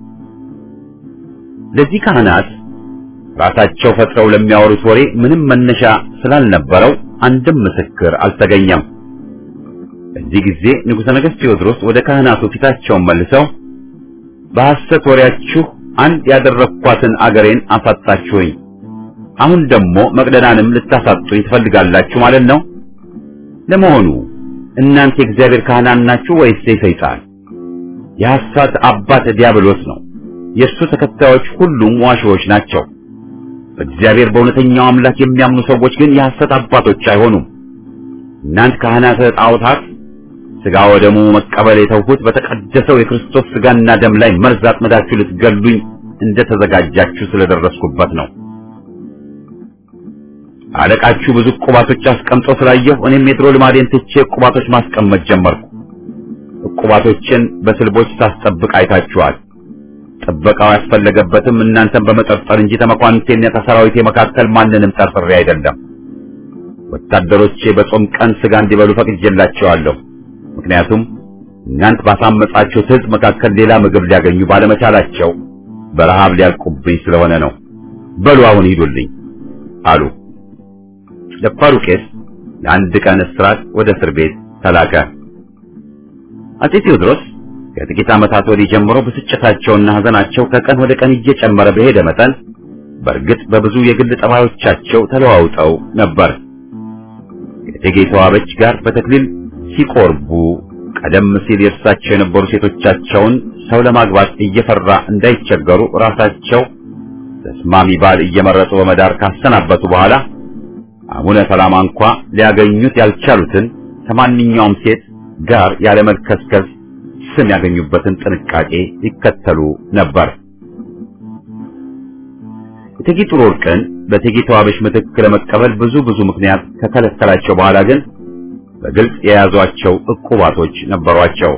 ለዚህ ካህናት ራሳቸው ፈጥረው ለሚያወሩት ወሬ ምንም መነሻ ስላልነበረው አንድም ምስክር አልተገኘም። በዚህ ጊዜ ንጉሠ ነገሥት ቴዎድሮስ ወደ ካህናቱ ፊታቸውን መልሰው በሐሰት ወሬያችሁ አንድ ያደረኳትን አገሬን አሳጣችሁኝ፣ አሁን ደግሞ መቅደላንም ልታሳጡኝ ትፈልጋላችሁ ማለት ነው? ለመሆኑ እናንተ የእግዚአብሔር ካህናት ናችሁ ወይስ የሰይጣን? የሐሰት አባት ዲያብሎስ ነው። የእሱ ተከታዮች ሁሉም ዋሾዎች ናቸው። በእግዚአብሔር በእውነተኛው አምላክ የሚያምኑ ሰዎች ግን የሐሰት አባቶች አይሆኑም። እናንተ ካህናተ ጣዖታት ሥጋ ወደሙ መቀበል የተውሁት በተቀደሰው የክርስቶስ ሥጋና ደም ላይ መርዝ አጥምዳችሁ ልትገሉኝ እንደተዘጋጃችሁ ስለደረስኩበት ነው። አለቃችሁ ብዙ ዕቁባቶች አስቀምጦ ስላየሁ እኔም የድሮ ልማዴን ትቼ ዕቁባቶች ማስቀመጥ ጀመርኩ። ዕቁባቶችን በስልቦች ሳስጠብቅ አይታችኋል። ጥበቃው ያስፈለገበትም እናንተን በመጠርጠር እንጂ ተመኳንንቴና ከሰራዊቴ መካከል ማንንም ጠርጥሬ አይደለም። ወታደሮቼ በጾም ቀን ሥጋ እንዲበሉ ፈቅጄላቸዋለሁ። ምክንያቱም እናንት ባሳመጻችሁት ሕዝብ መካከል ሌላ ምግብ ሊያገኙ ባለመቻላቸው በረሃብ ሊያልቁብኝ ስለሆነ ነው። በሉ አሁን ሂዱልኝ አሉ። ደፋሩ ቄስ ለአንድ ቀን እስራት ወደ እስር ቤት ተላከ። አፄ ቴዎድሮስ ከጥቂት ዓመታት ወዲህ ጀምሮ ብስጭታቸውና ሐዘናቸው ከቀን ወደ ቀን እየጨመረ በሄደ መጠን በእርግጥ በብዙ የግል ጠባዮቻቸው ተለዋውጠው ነበር። ከእቴጌ ተዋበች ጋር በተክሊል ሲቆርቡ ቀደም ሲል የእርሳቸው የነበሩ ሴቶቻቸውን ሰው ለማግባት እየፈራ እንዳይቸገሩ ራሳቸው ተስማሚ ባል እየመረጡ በመዳር ካሰናበቱ በኋላ አቡነ ሰላማ እንኳ ሊያገኙት ያልቻሉትን ከማንኛውም ሴት ጋር ያለመልከስከስ ስም ያገኙበትን ጥንቃቄ ይከተሉ ነበር። እቴጌ ጥሩ ወርቅን በእቴጌ ተዋበሽ ምትክ ለመቀበል ብዙ ብዙ ምክንያት ከከለከላቸው በኋላ ግን በግልጽ የያዟቸው ዕቁባቶች ነበሯቸው።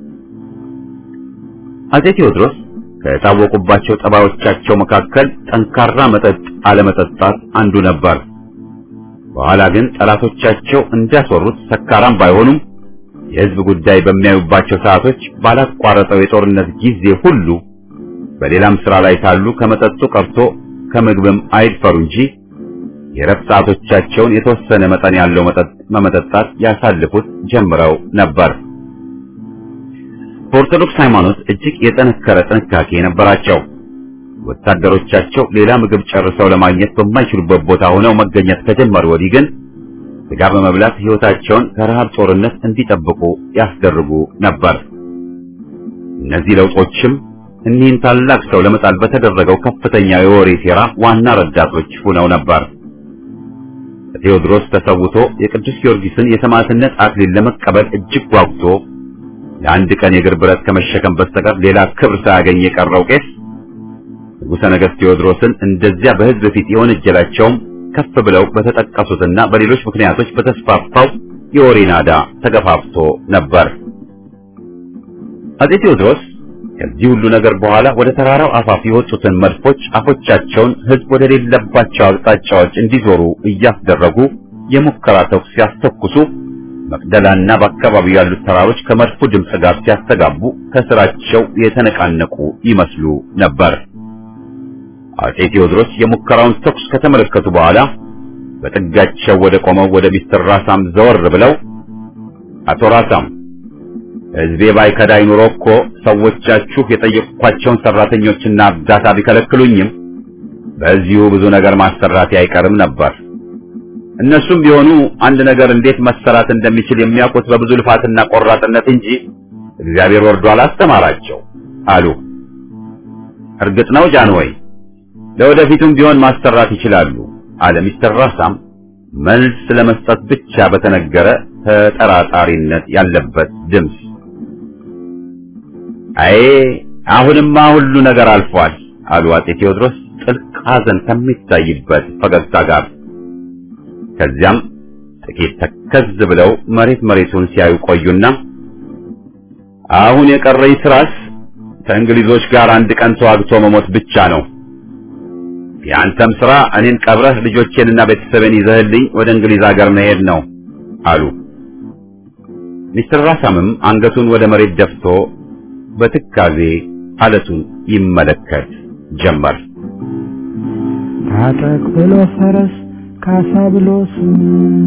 አፄ ቴዎድሮስ ከታወቁባቸው ጠባዮቻቸው መካከል ጠንካራ መጠጥ አለመጠጣት አንዱ ነበር። በኋላ ግን ጠላቶቻቸው እንዳስወሩት ሰካራም ባይሆኑም የሕዝብ ጉዳይ በሚያዩባቸው ሰዓቶች ባላቋረጠው የጦርነት ጊዜ ሁሉ በሌላም ሥራ ላይ ሳሉ ከመጠጡ ቀርቶ ከምግብም አይድፈሩ እንጂ የረፍት ሰዓቶቻቸውን የተወሰነ መጠን ያለው መጠጥ በመጠጣት ያሳልፉት ጀምረው ነበር። በኦርቶዶክስ ሃይማኖት እጅግ የጠነከረ ጥንቃቄ ነበራቸው። ወታደሮቻቸው ሌላ ምግብ ጨርሰው ለማግኘት በማይችሉበት ቦታ ሆነው መገኘት ከጀመሩ ወዲህ ግን ስጋ በመብላት ሕይወታቸውን ከረሃብ ጦርነት እንዲጠብቁ ያስደርጉ ነበር። እነዚህ ለውጦችም እኒህን ታላቅ ሰው ለመጣል በተደረገው ከፍተኛ የወሬ ሴራ ዋና ረዳቶች ሆነው ነበር። ቴዎድሮስ ተሰውቶ የቅዱስ ጊዮርጊስን የሰማዕትነት አክሊል ለመቀበል እጅግ ጓጉቶ ለአንድ ቀን የእግር ብረት ከመሸከም በስተቀር ሌላ ክብር ሳያገኝ የቀረው ቄስ ንጉሠ ነገሥት ቴዎድሮስን እንደዚያ በሕዝብ ፊት የወነጀላቸውም ከፍ ብለው በተጠቀሱትና በሌሎች ምክንያቶች በተስፋፋው የወሬ ናዳ ተገፋፍቶ ነበር። አፄ ቴዎድሮስ ከዚህ ሁሉ ነገር በኋላ ወደ ተራራው አፋፍ የወጡትን መድፎች አፎቻቸውን ሕዝብ ወደ ሌለባቸው አቅጣጫዎች እንዲዞሩ እያስደረጉ የሙከራ ተኩስ ሲያስተኩሱ መቅደላና በአካባቢው ያሉት ተራሮች ከመድፉ ድምፅ ጋር ሲያስተጋቡ ከስራቸው የተነቃነቁ ይመስሉ ነበር። አፄ ቴዎድሮስ የሙከራውን ተኩስ ከተመለከቱ በኋላ በጥጋቸው ወደ ቆመው ወደ ሚስተር ራሳም ዘወር ብለው አቶ ራሳም ሕዝቤ ባይከዳይ ኑሮ እኮ ሰዎቻችሁ የጠየቅኳቸውን ሰራተኞችና እርዳታ ቢከለክሉኝም በዚሁ ብዙ ነገር ማሰራቴ አይቀርም ነበር። እነሱም ቢሆኑ አንድ ነገር እንዴት መሰራት እንደሚችል የሚያውቁት በብዙ ልፋትና ቆራጥነት እንጂ እግዚአብሔር ወርዶ አላስተማራቸው አሉ። እርግጥ ነው ጃንሆይ ለወደፊቱም ቢሆን ማሰራት ይችላሉ አለ ሚስተር ራሳም መልስ ለመስጠት ብቻ በተነገረ ተጠራጣሪነት ያለበት ድምፅ። አይ አሁንማ ሁሉ ነገር አልፏል አሉ አፄ ቴዎድሮስ ጥልቅ ሐዘን ከሚታይበት ፈገግታ ጋር። ከዚያም ጥቂት ተከዝ ብለው መሬት መሬቱን ሲያዩ ቆዩና አሁን የቀረኝ ስራስ ከእንግሊዞች ጋር አንድ ቀን ተዋግቶ መሞት ብቻ ነው። የአንተም ስራ እኔን ቀብረህ ልጆቼንና ቤተሰቤን ይዘህልኝ ወደ እንግሊዝ ሀገር መሄድ ነው አሉ። ሚስተር ራሳምም አንገቱን ወደ መሬት ደፍቶ በትካዜ አለቱን ይመለከት ጀመር። ታጠቅ ብሎ ፈረስ ካሳ ብሎ ስም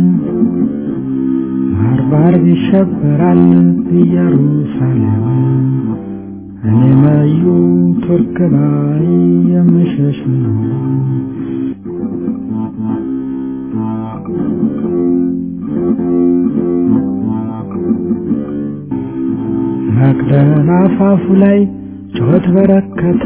ባርባር ይሸበራል ኢየሩሳሌም እኔ መዩ ቱርክ ባይ የምሸሽ ነው። መቅደላ አፋፉ ላይ ጩኸት በረከተ፣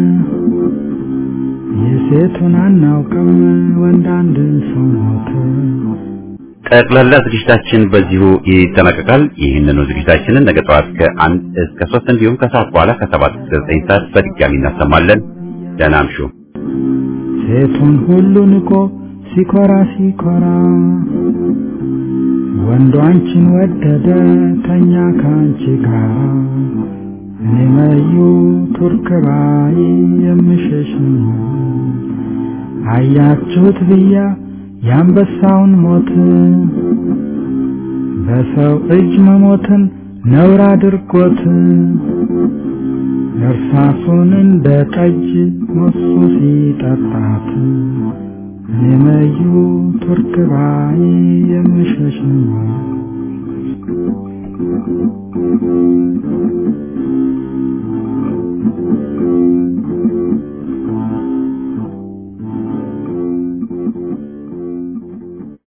የሴቱን አናውቅም ወንድ አንድ ሰው ሞተ። ጠቅላላ ዝግጅታችን በዚሁ ይጠናቀቃል። ይህንኑ ዝግጅታችንን ነገ ጠዋት ከአንድ እስከ ሶስት እንዲሁም ከሰዓት በኋላ ከሰባት እስከ ዘጠኝ ሰዓት በድጋሚ እናሰማለን። ደህና አምሹ። ሴቱን ሁሉ ንቆ ሲኮራ ሲኮራ ወንዱ አንቺን ወደደ ተኛ ከአንቺ ጋር እኔ መዩ ቱርክ ባይ የምሸሽ ነው። አያችሁት ብያ የአንበሳውን ሞት በሰው እጅ መሞትን ነውር አድርጎት እርሳሱን እንደ ጠጅ ሞሱ ሲጠጣት እኔ መዩ ቱርክ ባይ የምሸሽ ነው።